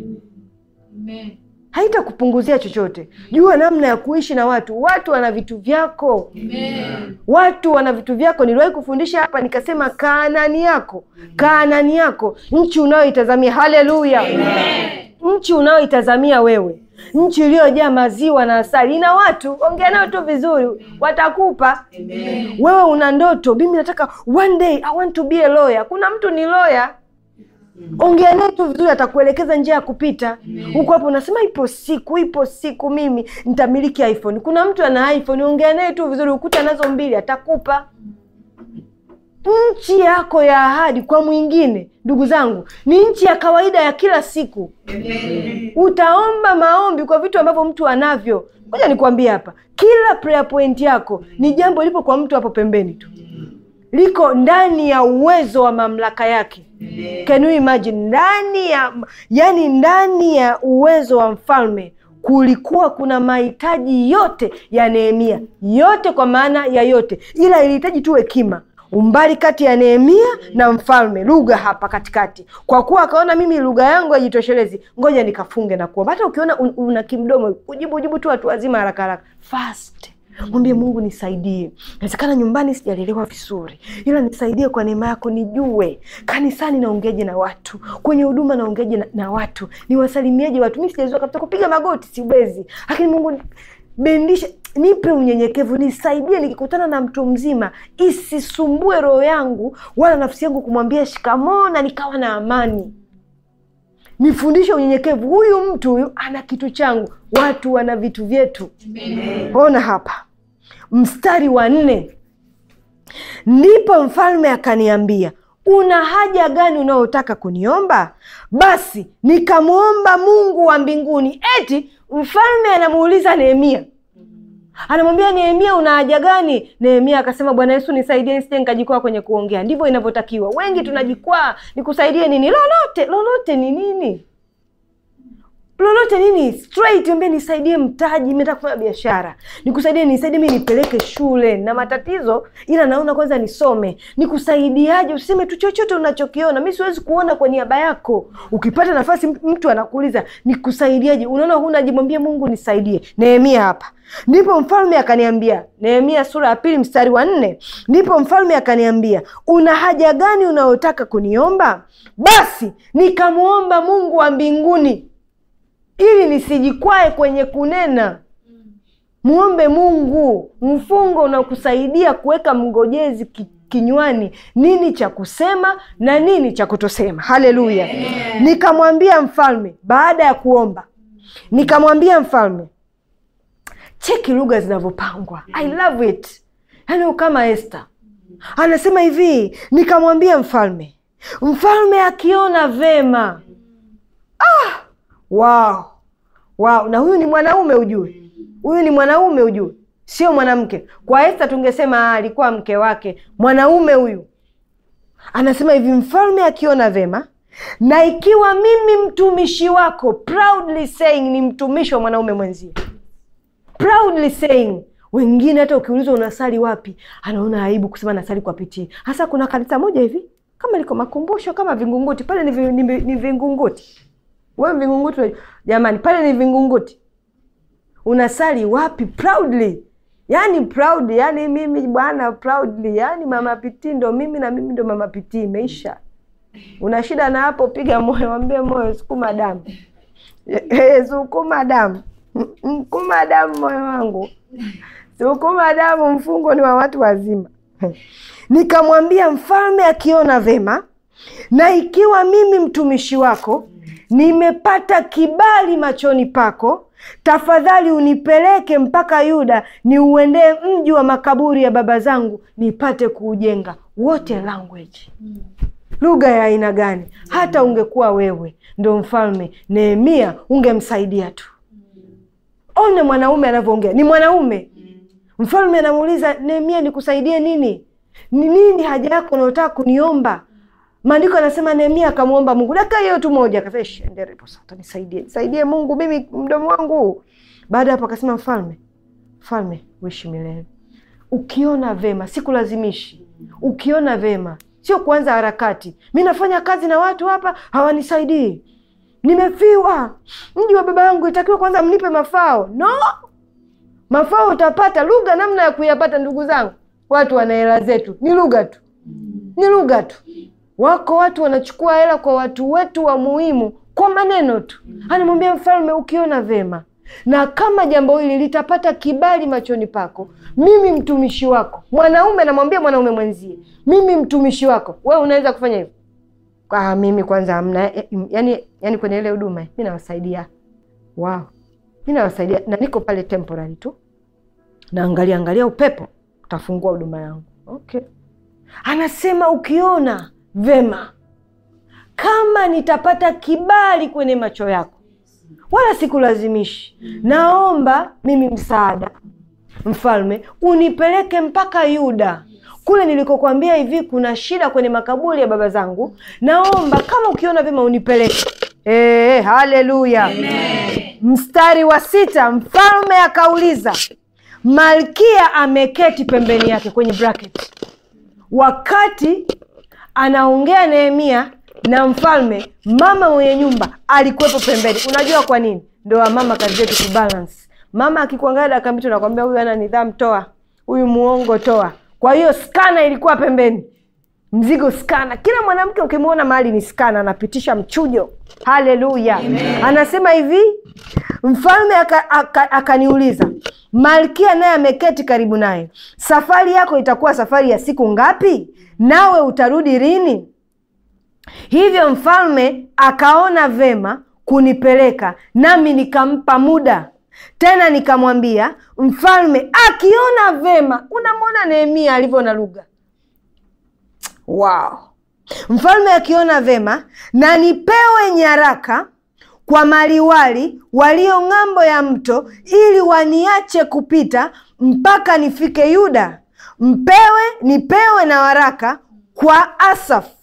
haitakupunguzia chochote. Jua namna ya kuishi na watu. Watu wana vitu vyako, watu wana vitu vyako. Niliwahi kufundisha hapa nikasema, Kaanani yako, Kaanani yako, nchi unayoitazamia. Haleluya! nchi unayoitazamia wewe, nchi iliyojaa maziwa na asali, ina watu. Ongea nao tu vizuri, watakupa. Wewe una ndoto, mimi nataka one day I want to be a lawyer. Kuna mtu ni lawyer ongea naye tu vizuri, atakuelekeza njia ya kupita huko. Hapo unasema ipo siku, ipo siku mimi nitamiliki iPhone. Kuna mtu ana iPhone, ongea naye tu vizuri, ukuta nazo mbili, atakupa nchi yako ya ahadi. Kwa mwingine, ndugu zangu, ni nchi ya kawaida ya kila siku. Utaomba maombi kwa vitu ambavyo mtu anavyo. Ngoja nikwambie hapa, kila prayer point yako ni jambo lipo kwa mtu hapo pembeni tu liko ndani ya uwezo wa mamlaka yake. Can you imagine? Ndani ya yani, ndani ya uwezo wa mfalme kulikuwa kuna mahitaji yote ya Nehemia, yote kwa maana ya yote, ila ilihitaji tu hekima umbali kati ya Nehemia na mfalme, lugha hapa katikati. Kwa kuwa akaona mimi lugha yangu haijitoshelezi, ngoja nikafunge na kuomba. Hata ukiona un, una kimdomo, ujibu ujibu tu watu wazima haraka haraka, fast Mwambie Mungu nisaidie. Inawezekana nyumbani sijalelewa vizuri, ila nisaidie kwa neema yako, nijue kanisani naongeaje na watu, kwenye huduma naongeaje na, na watu, niwasalimieje watu. Mi sijazua kabisa kupiga magoti, siwezi, lakini Mungu bendisha, nipe unyenyekevu, nisaidie nikikutana na mtu mzima, isisumbue roho yangu wala nafsi yangu kumwambia shikamoo na nikawa na amani. Nifundishe unyenyekevu. Huyu mtu huyu ana kitu changu, watu wana vitu vyetu. Ona hapa mstari wa nne, ndipo mfalme akaniambia, una haja gani unaotaka kuniomba? Basi nikamwomba Mungu wa mbinguni. Eti mfalme anamuuliza Nehemia, anamwambia Nehemia, una haja gani? Nehemia akasema, Bwana Yesu nisaidie, nisije nikajikwaa kwenye kuongea. Ndivyo inavyotakiwa. Wengi tunajikwaa, nikusaidie nini? Lolote lolote ni nini? lolote nini straight ambie nisaidie mtaji mi nataka kufanya biashara nikusaidie nisaidie mi nipeleke shule na matatizo ila naona kwanza nisome nikusaidiaje useme tu chochote unachokiona mi siwezi kuona kwa niaba yako ukipata nafasi mtu anakuuliza nikusaidiaje unaona huna jimwambie mungu nisaidie nehemia hapa ndipo mfalme akaniambia nehemia sura ya pili mstari wa nne ndipo mfalme akaniambia una haja gani unayotaka kuniomba basi nikamwomba mungu wa mbinguni ili nisijikwae kwenye kunena mwombe mungu mfungo unakusaidia kuweka mgojezi ki, kinywani nini cha kusema na nini cha kutosema haleluya nikamwambia mfalme baada ya kuomba nikamwambia mfalme cheki lugha zinavyopangwa i love it yaani kama este anasema hivi nikamwambia mfalme mfalme akiona vema ah, wow. Wow. na huyu ni mwanaume ujue huyu ni mwanaume ujue sio mwanamke kwa este tungesema alikuwa mke wake mwanaume huyu anasema hivi mfalme akiona vema na ikiwa mimi mtumishi wako proudly saying ni mtumishi wa mwanaume mwenzie proudly saying wengine hata ukiulizwa unasali wapi anaona aibu kusema nasali kwa pitii hasa kuna kanisa moja hivi kama liko makumbusho kama vingunguti pale ni, vi, ni, ni vingunguti we vingunguti jamani pale ni vingunguti unasali wapi proudly yani proud yani mimi bwana proudly yani mama pitii ndo mimi na mimi ndo mama pitii imeisha una shida na hapo piga moyo wambie moyo sukuma damu sukuma damu mkuma damu moyo wangu sukuma damu mfungo ni wa watu wazima nikamwambia mfalme akiona vema na ikiwa mimi mtumishi wako nimepata kibali machoni pako tafadhali unipeleke mpaka yuda niuendee mji wa makaburi ya baba zangu nipate kuujenga wote language lugha ya aina gani hata ungekuwa wewe ndo mfalme nehemia ungemsaidia tu one mwanaume anavyoongea ni mwanaume mfalme anamuuliza nehemia nikusaidie nini ni nini haja yako unaotaka kuniomba maandiko anasema nehemia akamwomba mungu dakika hiyo tu moja akasanisaidie nisaidie mungu mimi mdomo wangu baada hapo akasema mfalme mfalme uishi milele ukiona vema sikulazimishi ukiona vema sio kuanza harakati mi nafanya kazi na watu hapa hawanisaidii nimefiwa mji wa baba yangu itakiwa kwanza mnipe mafao no mafao utapata lugha namna ya kuyapata ndugu zangu watu wana hela zetu ni lugha tu ni lugha tu wako watu wanachukua hela kwa watu wetu wa muhimu kwa maneno tu anamwambia mfalme ukiona vema na kama jambo hili litapata kibali machoni pako mimi mtumishi wako mwanaume namwambia mwanaume mwenzie mimi mtumishi wako we unaweza kufanya hivyo ah, mimi kwanza amna yani, yani kwenye ile huduma mi nawasaidia wow. mi nawasaidia na niko pale temporary tu naangalia angalia upepo utafungua huduma yangu okay anasema ukiona vema kama nitapata kibali kwenye macho yako wala sikulazimishi naomba mimi msaada mfalme unipeleke mpaka yuda kule nilikokwambia hivi kuna shida kwenye makaburi ya baba zangu naomba kama ukiona vyema unipeleke e, haleluya mstari wa sita mfalme akauliza malkia ameketi pembeni yake kwenye bracket wakati anaongea nehemia na mfalme mama mwenye nyumba alikuwepo pembeni unajua kwa nini ndo wamama kazi yetu kubalance mama akikuangalia dakika mbili nakwambia huyu ana nidhamu toa huyu muongo toa kwa hiyo skana ilikuwa pembeni mzigo skana kila mwanamke ukimwona mahali ni skana anapitisha mchujo haleluya anasema hivi mfalme akaniuliza aka, aka malkia naye ameketi karibu naye safari yako itakuwa safari ya siku ngapi nawe utarudi lini hivyo mfalme akaona vema kunipeleka nami nikampa muda tena nikamwambia mfalme akiona vema unamwona nehemia alivyo na lugha wow. mfalme akiona vema na nipewe nyaraka kwa maliwali walio ng'ambo ya mto ili waniache kupita mpaka nifike yuda mpewe nipewe na waraka kwa asaf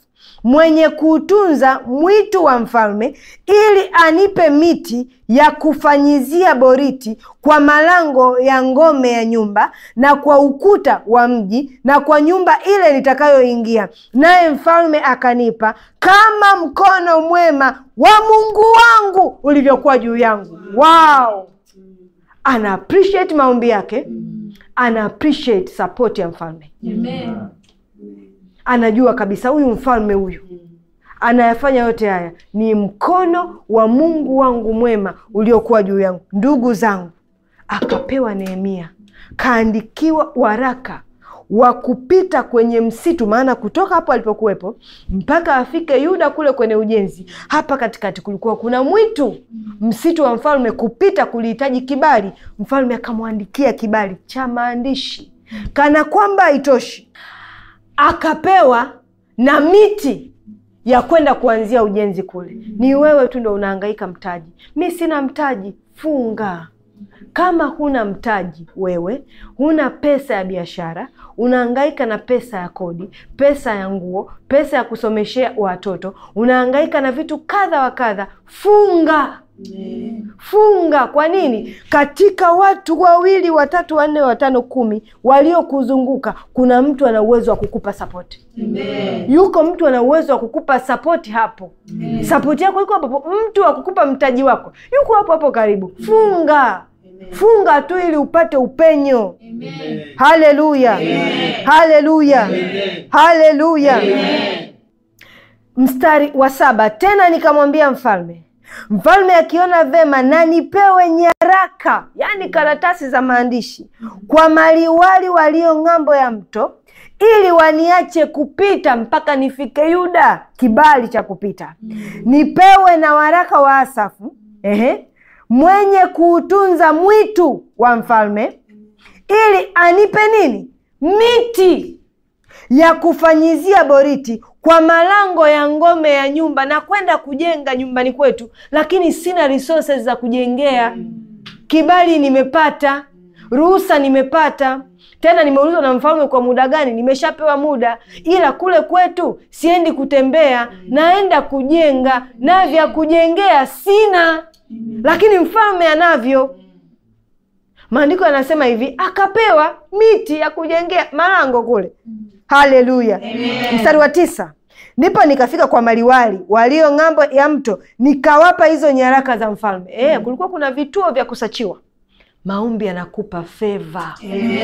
mwenye kuutunza mwitu wa mfalme, ili anipe miti ya kufanyizia boriti kwa malango ya ngome ya nyumba na kwa ukuta wa mji na kwa nyumba ile nitakayoingia. Naye mfalme akanipa kama mkono mwema wa Mungu wangu ulivyokuwa juu yangu. Wow! Ana appreciate maombi yake, ana appreciate support ya mfalme. Amen. Anajua kabisa huyu mfalme huyu anayafanya yote haya ni mkono wa Mungu wangu mwema uliokuwa juu yangu. Ndugu zangu, akapewa Nehemia, kaandikiwa waraka wa kupita kwenye msitu, maana kutoka hapo alipokuwepo mpaka afike Yuda kule kwenye ujenzi, hapa katikati kulikuwa kuna mwitu, msitu wa mfalme. Kupita kulihitaji kibali. Mfalme akamwandikia kibali cha maandishi, kana kwamba haitoshi, akapewa na miti ya kwenda kuanzia ujenzi kule. Ni wewe tu ndo unahangaika mtaji, mi sina mtaji. Funga. Kama huna mtaji, wewe huna pesa ya biashara, unahangaika na pesa ya kodi, pesa ya nguo, pesa ya kusomeshea watoto, unahangaika na vitu kadha wa kadha, funga. Funga. Kwa nini? Katika watu wawili, watatu, wanne, watano, kumi waliokuzunguka kuna mtu ana uwezo wa kukupa sapoti. Yuko mtu ana uwezo wa kukupa sapoti hapo. Sapoti yako iko hapo hapo. Mtu wa kukupa mtaji wako yuko hapo hapo karibu. Funga, funga tu ili upate upenyo. Haleluya, haleluya, haleluya. Mstari wa saba, tena nikamwambia mfalme Mfalme akiona vema na nipewe nyaraka, yaani karatasi za maandishi, kwa maliwali walio ng'ambo ya mto, ili waniache kupita mpaka nifike Yuda, kibali cha kupita. Nipewe na waraka wa Asafu, ehe, mwenye kuutunza mwitu wa mfalme, ili anipe nini? Miti ya kufanyizia boriti kwa malango ya ngome ya nyumba na kwenda kujenga nyumbani kwetu, lakini sina resources za kujengea. Kibali nimepata, ruhusa nimepata, tena nimeulizwa na mfalme kwa muda gani, nimeshapewa muda, ila kule kwetu siendi kutembea, naenda kujenga, na vya kujengea sina, lakini mfalme anavyo. Maandiko yanasema hivi, akapewa miti ya kujengea malango kule. Haleluya! Mstari wa tisa, ndipo nikafika kwa maliwali walio ng'ambo ya mto, nikawapa hizo nyaraka za mfalme. E, kulikuwa kuna vituo vya kusachiwa. Maombi yanakupa feva,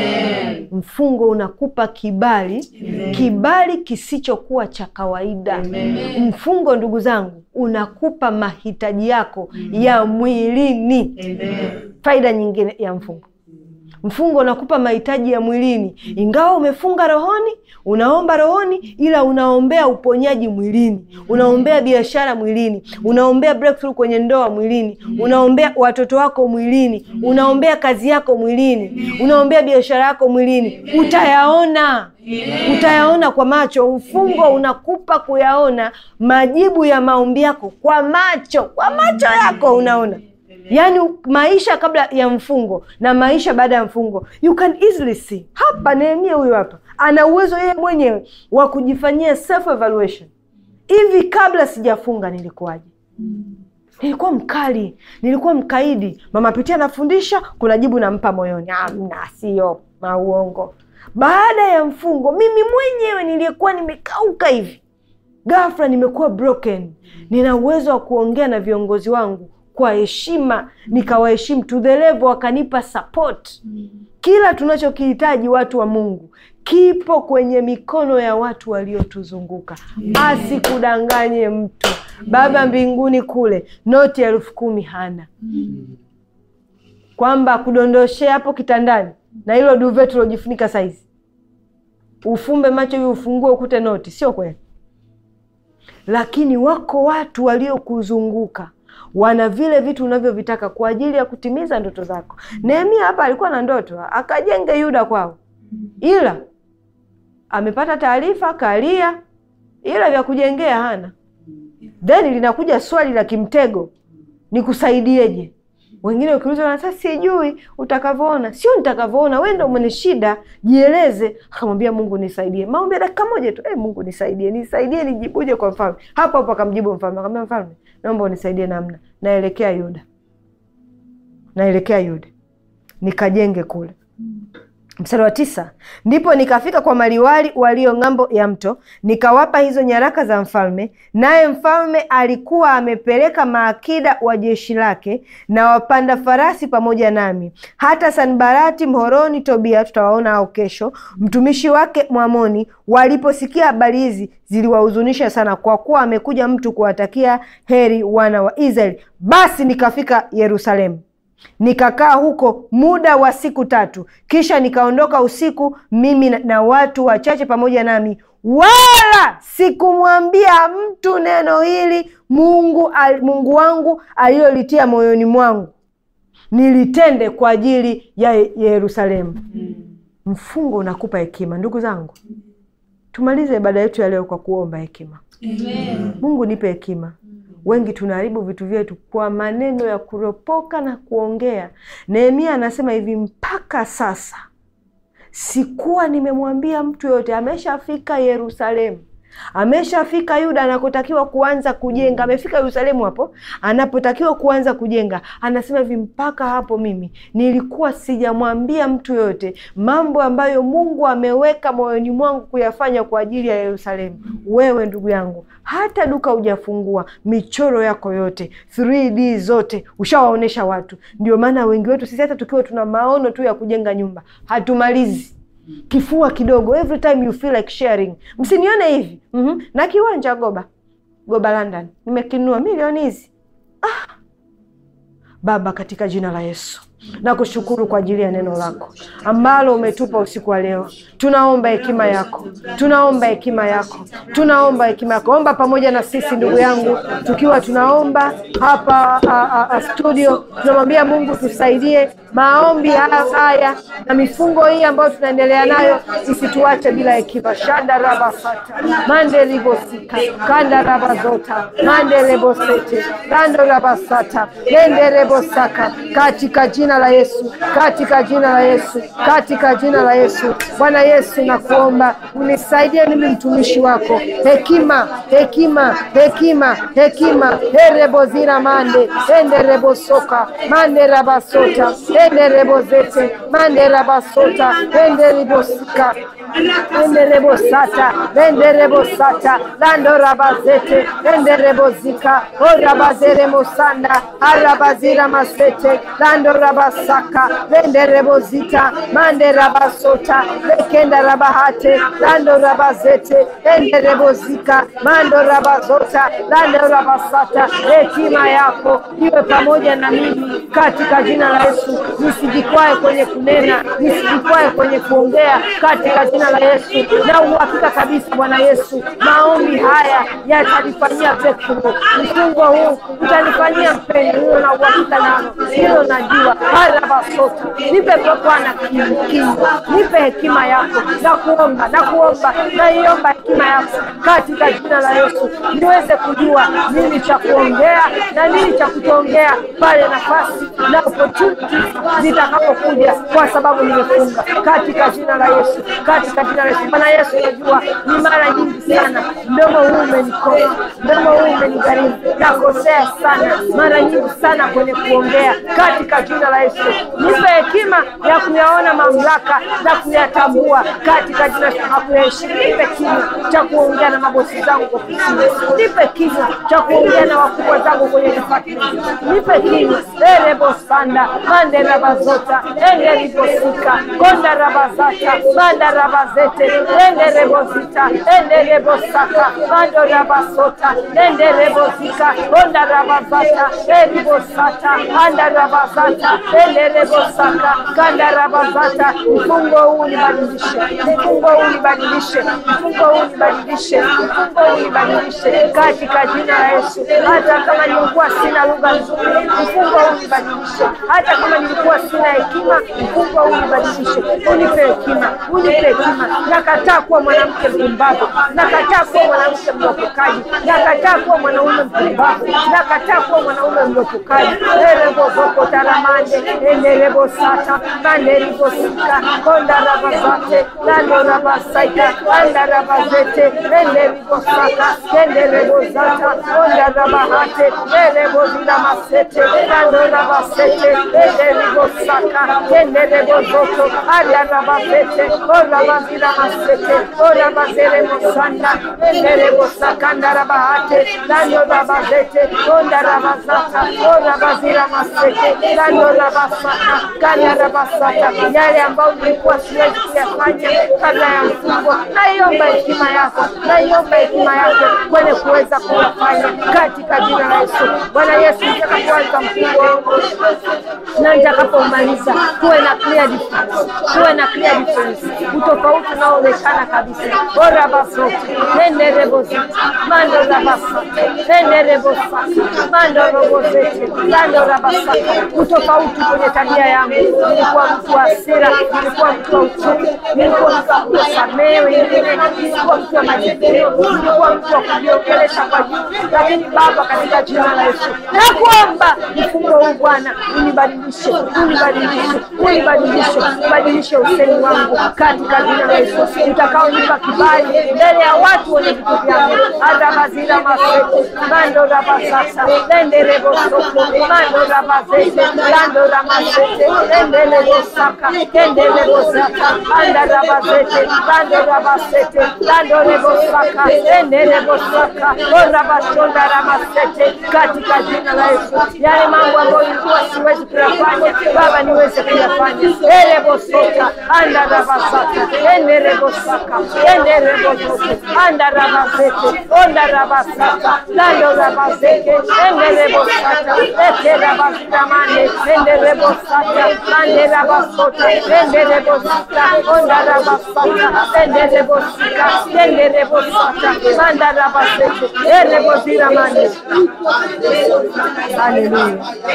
mfungo unakupa kibali, kibali kisichokuwa cha kawaida. Mfungo, ndugu zangu, unakupa mahitaji yako ya mwilini. Faida nyingine ya mfungo Mfungo unakupa mahitaji ya mwilini. Ingawa umefunga rohoni, unaomba rohoni, ila unaombea uponyaji mwilini, unaombea biashara mwilini, unaombea breakthrough kwenye ndoa mwilini, unaombea watoto wako mwilini, unaombea kazi yako mwilini, unaombea biashara yako mwilini. Utayaona, utayaona kwa macho. Mfungo unakupa kuyaona majibu ya maombi yako kwa macho, kwa macho yako unaona Yaani maisha kabla ya mfungo na maisha baada ya mfungo, you can easily see. Hapa Nehemia huyu hapa ana uwezo yeye mwenyewe wa kujifanyia self evaluation. Hivi kabla sijafunga nilikuwaje? Nilikuwa mkali, nilikuwa mkaidi. Mama Pitia anafundisha, kuna jibu nampa moyoni, amna, sio mauongo. Baada ya mfungo, mimi mwenyewe niliyekuwa nimekauka hivi, ghafla nimekuwa broken. Nina uwezo wa kuongea na viongozi wangu kwa heshima, nikawaheshimu to the level, wakanipa support. Kila tunachokihitaji watu wa Mungu kipo kwenye mikono ya watu waliotuzunguka. Asikudanganye mtu. Baba mbinguni kule noti elfu kumi hana, kwamba akudondoshee hapo kitandani na hilo duve tulojifunika saizi, ufumbe macho hivi, ufungue ukute noti. Sio kweli, lakini wako watu waliokuzunguka wana vile vitu unavyovitaka kwa ajili ya kutimiza ndoto zako. Nehemia hapa alikuwa na ndoto akajenge Yuda kwao, ila amepata taarifa kalia, ila vya kujengea hana. Then linakuja swali la kimtego, nikusaidieje? Wengine ukiuliza wanasema sijui utakavyoona. Sio nitakavyoona, wewe ndio mwenye shida, jieleze. Akamwambia Mungu nisaidie, maombi ya dakika moja tu. Eh, Mungu nisaidie, nisaidie, nijibuje kwa mfalme. Hapo hapo akamjibu mfalme, akamwambia mfalme, naomba unisaidie namna, naelekea Yuda, naelekea Yuda nikajenge kule. Mstari wa tisa, ndipo nikafika kwa maliwali walio ng'ambo ya mto, nikawapa hizo nyaraka za mfalme, naye mfalme alikuwa amepeleka maakida wa jeshi lake na wapanda farasi pamoja nami. Hata Sanbarati Mhoroni, Tobia, tutawaona hao kesho, mtumishi wake Mwamoni, waliposikia habari hizi ziliwahuzunisha sana, kwa kuwa amekuja mtu kuwatakia heri wana wa Israeli. Basi nikafika Yerusalemu nikakaa huko muda wa siku tatu, kisha nikaondoka usiku, mimi na, na watu wachache pamoja nami, wala sikumwambia mtu neno hili Mungu, al, Mungu wangu alilolitia moyoni mwangu nilitende kwa ajili ya Yerusalemu. Mfungo unakupa hekima, ndugu zangu. Tumalize ibada yetu ya leo kwa kuomba hekima. Amen. Mungu nipe hekima. Wengi tunaharibu vitu vyetu kwa maneno ya kuropoka na kuongea. Nehemia anasema hivi, mpaka sasa sikuwa nimemwambia mtu yoyote. Ameshafika Yerusalemu, ameshafika Yuda anakotakiwa kuanza kujenga, amefika Yerusalemu hapo anapotakiwa kuanza kujenga. Anasema hivi, mpaka hapo mimi nilikuwa sijamwambia mtu yoyote mambo ambayo Mungu ameweka moyoni mwangu kuyafanya kwa ajili ya Yerusalemu. Wewe ndugu yangu, hata duka hujafungua, michoro yako yote 3D zote ushawaonyesha watu. Ndio maana wengi wetu sisi hata tukiwa tuna maono tu ya kujenga nyumba hatumalizi kifua kidogo, every time you feel like sharing. Msinione hivi mm-hmm. na kiwanja Goba Goba London nimekinunua milioni hizi ah. Baba, katika jina la Yesu nakushukuru kwa ajili ya neno lako ambalo umetupa usiku wa leo. Tunaomba hekima yako, tunaomba hekima yako, tunaomba hekima yako. Omba pamoja na sisi ndugu yangu, tukiwa tunaomba hapa a, a, a studio, tunamwambia Mungu tusaidie maombi haya haya na mifungo hii ambayo tunaendelea nayo isituache bila hekima. shanda rabasata mande libosika kanda rabazota mande lebosete rando rabasata lende rebosaka katika jina la Yesu, katika jina la Yesu, katika jina la Yesu. Bwana Yesu, nakuomba unisaidie mimi mtumishi wako hekima, hekima, hekima, hekima. erebozira mande ende rebosoka mande rabasota ende rebozete mande rabasota ende ribosika ende rebosata ende rebosata lando rabazete ende rebozika orabazere mosanda arabazira masete lando rabasaka lende rebozita mande rabasota lekenda rabahate lando rabazete ende rebozika mando rabazota lando rabasata hekima yako iwe pamoja na mimi katika jina la Yesu nisijikwae kwenye kunena nisijikwae kwenye kuongea katika jina la Yesu na uhakika kabisa Bwana Yesu maombi haya yatanifanyia breakthrough mfungo huu utanifanyia mpendo hilo na uhakika nalo hilo najua harabasota nipe kwa Bwana kingi nipe hekima yako na kuomba na kuomba naiomba hekima yako katika jina la Yesu niweze kujua nini cha kuongea na nini cha kutoongea pale nafasi na opportunities zitakapokuja kwa sababu nimefunga katika jina la Yesu katika jina la Yesu Bwana Yesu najua ni mara nyingi sana mdomo huu umenikosa mdomo huu umenigharimu nakosea sana mara nyingi sana kwenye kuongea katika jina la Yesu nipe hekima ya kuyaona mamlaka na kuyatambua katika jina la Yesu na kuyaheshimu nipe kinywa cha kuongea na mabosi zangu ofisini nipe kinywa cha kuongea na wakubwa zangu kwenye department nipe kinywa erebosanda mande rabazota ende ribosika konda rabazata manda rabazete ende rebozita ende rebosaka mando rabasota ende rebozika konda rabazata eribosata anda rabazata enderebosaka kandarabazata mfungo huu nibadilishe mfungo huu nibadilishe mfungo huu nibadilishe mfungo huu nibadilishe katika jina la Yesu. Hata kama nilikuwa sina lugha nzuri, mfungo huu nibadilishe. Hata kama nilikuwa sina hekima, mfungo huu nibadilishe. Unipe hekima, unipe hekima. Nakataa kuwa mwanamke mpumbavu, nakataa kuwa mwanamke mlopokaji, nakataa kuwa mwanaume mpumbavu, nakataa kuwa mwanaume mlopokaji. erebovoko taramande enderebo sata manderebo sika kondarabazate landorabasaita andarabazete enderebo saka enderebo zata kondarabahate erebo zinamasete landorabasete enderebo saka enderebo zoto ariarabazete orabazinamasete orabazerebo sanda enderebo sakandarabahate landorabazete kondarabazata orabazinamasete landorabasaka kandarabasaka yale ambayo nilikuwa siwezi kuyafanya kabla ya mfungo naiomba hekima yako naiomba hekima yako kwenye kuweza kuyafanya katika jina la Yesu. Bwana Yesu, nitakapoanza mfungo wangu na nitakapomaliza, kuwe na clear difference, kuwe na clear difference, utofauti unaoonekana kabisa. ora basote enderebozita mando rabasata enderebosaka mando robozete lando rabasaka, utofauti kwenye tabia yangu. Nilikuwa mtu wa hasira, nilikuwa mtu wa uchumi, nilikuwa mtu wa kuwasamehe wengine, nilikuwa mtu wa majivuno, nilikuwa mtu wa kujiongelesha kwa juu, lakini Baba, katika jina la Yesu nakuomba mfungo huu Bwana unibadilishe, unibadilishe, unibadilishe, ubadilishe usemi wangu katika jina la Yesu, utakaonipa kibali mbele ya watu wenye vitu vyangu. adabazira masete mando rabasasa lenderebo soko mando rabazete lando ramasete endelebo saka endelebo zata anda rabazete lando rabasete lando rebo saka endelebo saka orabashonda ramasete katika jina la Yesu, yale mambo ambayo nilikuwa siwezi kuyafanya Baba niweze kuyafanya. erebo sota anda rabasata enderebo saka enderebo zote anda rabazete onda rabasata lando rabazete enderebo sata ete rabaziramane enderebo sata mande rabasota enderebo sita onda rabasata enderebo sika enderebo sata manda rabazete erebo ziramane Haleluya.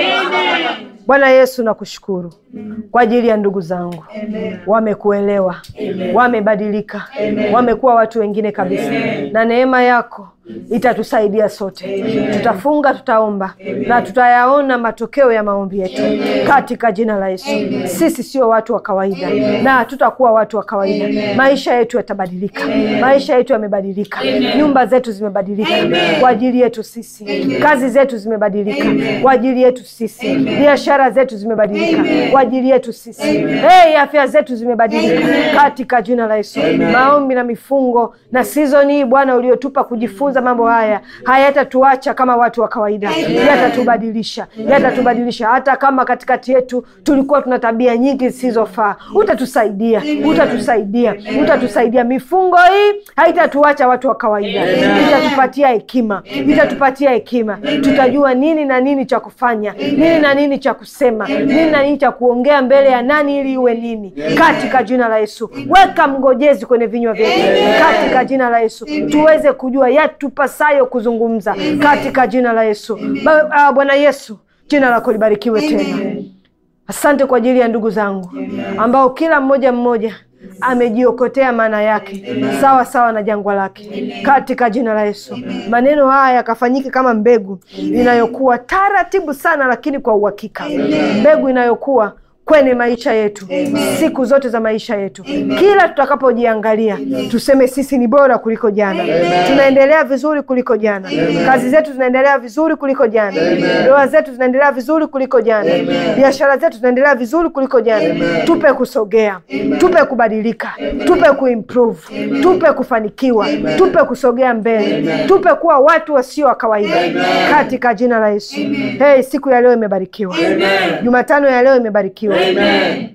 Bwana Yesu, nakushukuru kwa ajili ya ndugu zangu, wamekuelewa, wamebadilika, wamekuwa watu wengine kabisa, na neema yako itatusaidia sote. Tutafunga, tutaomba na tutayaona matokeo ya maombi yetu katika jina la Yesu. Sisi sio watu wa kawaida na hatutakuwa watu wa kawaida. Maisha yetu yatabadilika, maisha yetu yamebadilika, nyumba zetu zimebadilika kwa ajili yetu sisi, kazi zetu zimebadilika kwa ajili yetu sisi, biashara zetu zimebadilika kwa ajili yetu sisi, hey, afya zetu zimebadilika katika jina la Yesu. Maombi na mifungo na sizoni hii Bwana uliotupa kujifunza mambo haya hayatatuacha kama watu wa kawaida, yatatubadilisha, yatatubadilisha. Hata kama katikati yetu tulikuwa tuna tabia nyingi zisizofaa, utatusaidia, utatusaidia, utatusaidia. Mifungo hii haitatuacha watu wa kawaida, itatupatia hekima, itatupatia hekima. Tutajua nini na nini cha kufanya, nini na nini cha kusema, nini na nini cha kuongea mbele ya nani ili iwe nini, katika jina la Yesu. Weka mngojezi kwenye vinywa vyetu katika jina la Yesu, tuweze kujua yatupasayo kuzungumza katika jina la Yesu. Ba- ah, Bwana Yesu, jina lako libarikiwe tena. Asante kwa ajili ya ndugu zangu ambao kila mmoja mmoja amejiokotea maana yake sawa sawa na jangwa lake, katika jina la Yesu. Maneno haya yakafanyike kama mbegu inayokuwa taratibu sana, lakini kwa uhakika, mbegu inayokuwa kwenye maisha yetu siku zote za maisha yetu. Kila tutakapojiangalia tuseme sisi ni bora kuliko jana, tunaendelea vizuri kuliko jana, kazi zetu zinaendelea vizuri kuliko jana, ndoa zetu zinaendelea vizuri kuliko jana, biashara zetu zinaendelea vizuri kuliko jana. Tupe kusogea, tupe kubadilika, tupe kuimprove, tupe kufanikiwa, tupe kusogea mbele, tupe kuwa watu wasio wa kawaida katika jina la Yesu. Hey, siku ya leo imebarikiwa, Jumatano ya leo imebarikiwa.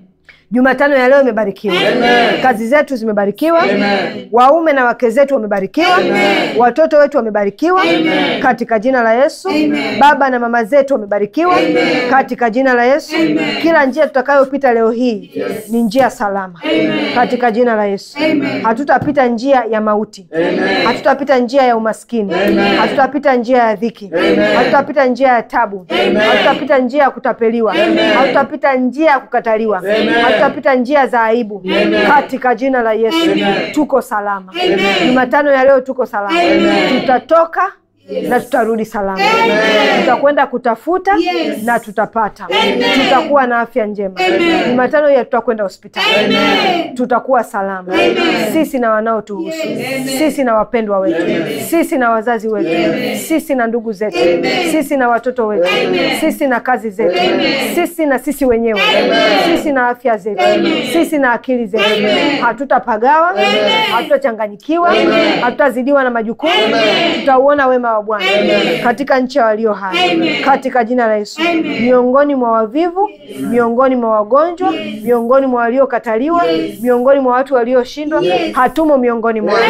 Jumatano ya leo imebarikiwa. Kazi zetu zimebarikiwa. Waume na wake zetu wamebarikiwa. Watoto wetu wamebarikiwa katika jina la Yesu. Baba na mama zetu wamebarikiwa katika jina la Yesu. Kila njia tutakayopita leo hii ni njia salama katika jina la Yesu. Hatutapita njia ya mauti, hatutapita njia ya umaskini, hatutapita njia ya dhiki, hatutapita njia ya tabu, hatutapita njia ya kutapeliwa, hatutapita njia ya kukataliwa, hatutapita njia za aibu katika jina la Yesu. Tuko salama. Jumatano ya leo tuko salama, tutatoka na tutarudi salama. Tutakwenda kutafuta na tutapata. Tutakuwa na afya njema. Jumatano ya tutakwenda hospitali, tutakuwa salama, sisi na wanaotuhusu, sisi na wapendwa wetu, sisi na wazazi wetu, sisi na ndugu zetu, sisi na watoto wetu, sisi na kazi zetu, sisi na sisi wenyewe, sisi na afya zetu, sisi na akili zetu. Hatutapagawa, hatutachanganyikiwa, hatutazidiwa na majukumu. Tutauona wema wa Bwana katika nchi ya walio hai katika jina la Yesu. Miongoni mwa wavivu, miongoni mwa wagonjwa, miongoni mwa waliokataliwa, miongoni mwa watu walioshindwa, hatumo miongoni mwao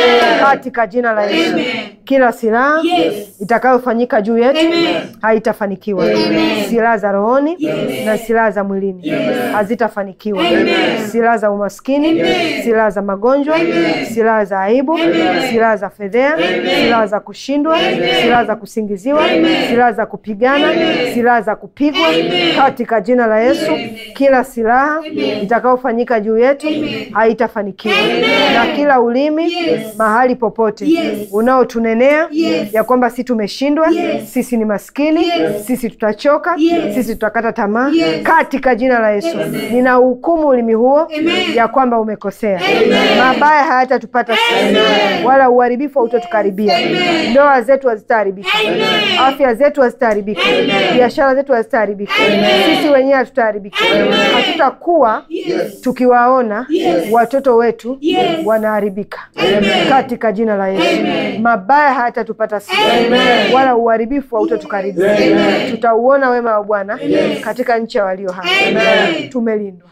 katika jina la Yesu. Kila silaha itakayofanyika juu yetu haitafanikiwa. Silaha za rohoni na silaha za mwilini hazitafanikiwa. Silaha za umaskini, silaha za magonjwa, silaha za aibu, silaha za fedhea, silaha za kushindwa, silaha za kusingiziwa, silaha za kupigana, silaha za kupigwa katika jina la Yesu. Kila silaha itakayofanyika juu yetu haitafanikiwa, na kila ulimi mahali popote unaotunenea ya kwamba si tumeshindwa, sisi ni maskini, sisi tutachoka, sisi tutakata tamaa, katika jina la Yesu nina hukumu ulimi huo ya kwamba umekosea. Mabaya hayatatupata sisi, wala uharibifu hautatukaribia. Ndoa zetu hazitaharibika, afya zetu hazitaharibika, biashara zetu hazitaharibika, sisi wenyewe hatutaharibika. Hatutakuwa tukiwaona watoto wetu wanaharibika katika jina la Yesu. Mabaya hayatatupata sisi, wala uharibifu hautatukaribia. Tutauona wema wa Bwana katika nchi ya walio hai. Tumelindwa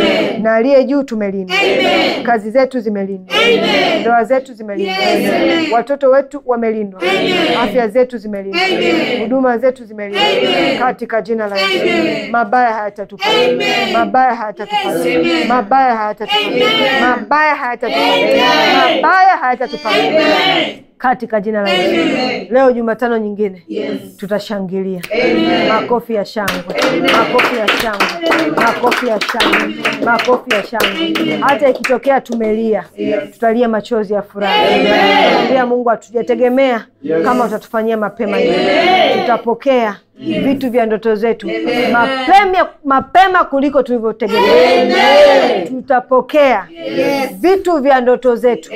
na aliye juu, tumelindwa. Kazi zetu zimelindwa, ndoa zetu zimelindwa, watoto wetu wamelindwa, afya zetu zimelindwa, huduma zetu zimelindwa katika jina la Yesu. Mabaya hayatatupata, mabaya hayatatupata, mabaya hayatatupata, mabaya hayatatupata, mabaya hayatatupata katika jina la Yesu. Leo Jumatano nyingine tutashangilia. Makofi ya shangwe, makofi ya shangwe, makofi ya shangwe, makofi ya shangwe. Hata ikitokea tumelia, tutalia machozi ya furaha. Tutamwambia Mungu hatujategemea kama utatufanyia mapema hivi. Tutapokea vitu vya ndoto zetu mapema, mapema kuliko tulivyotegemea. Tutapokea vitu vya ndoto zetu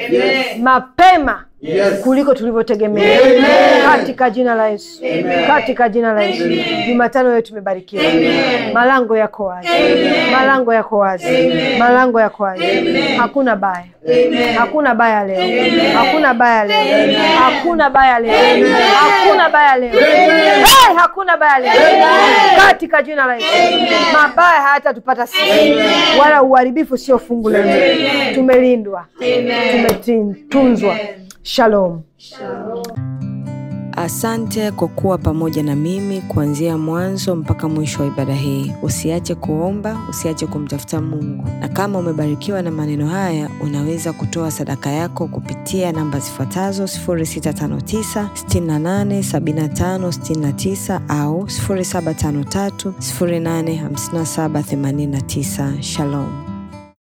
mapema Yes. kuliko tulivyotegemea katika jina la Yesu, katika jina la Yesu. Jumatano yetu imebarikiwa, malango yako wazi, malango yako wazi, malango yako wazi. Hakuna baya, hakuna baya leo, hakuna baya leo, hakuna baya leo, hakuna baya leo, hey, hakuna baya leo katika jina la Yesu. Mabaya hayatatupata sisi, wala uharibifu sio fungu letu. Tumelindwa, tumetunzwa. Shalom. Shalom. Asante kwa kuwa pamoja na mimi kuanzia mwanzo mpaka mwisho wa ibada hii. Usiache kuomba, usiache kumtafuta Mungu, na kama umebarikiwa na maneno haya, unaweza kutoa sadaka yako kupitia namba zifuatazo: 0659 68 75 69 au 0753 085789. Shalom.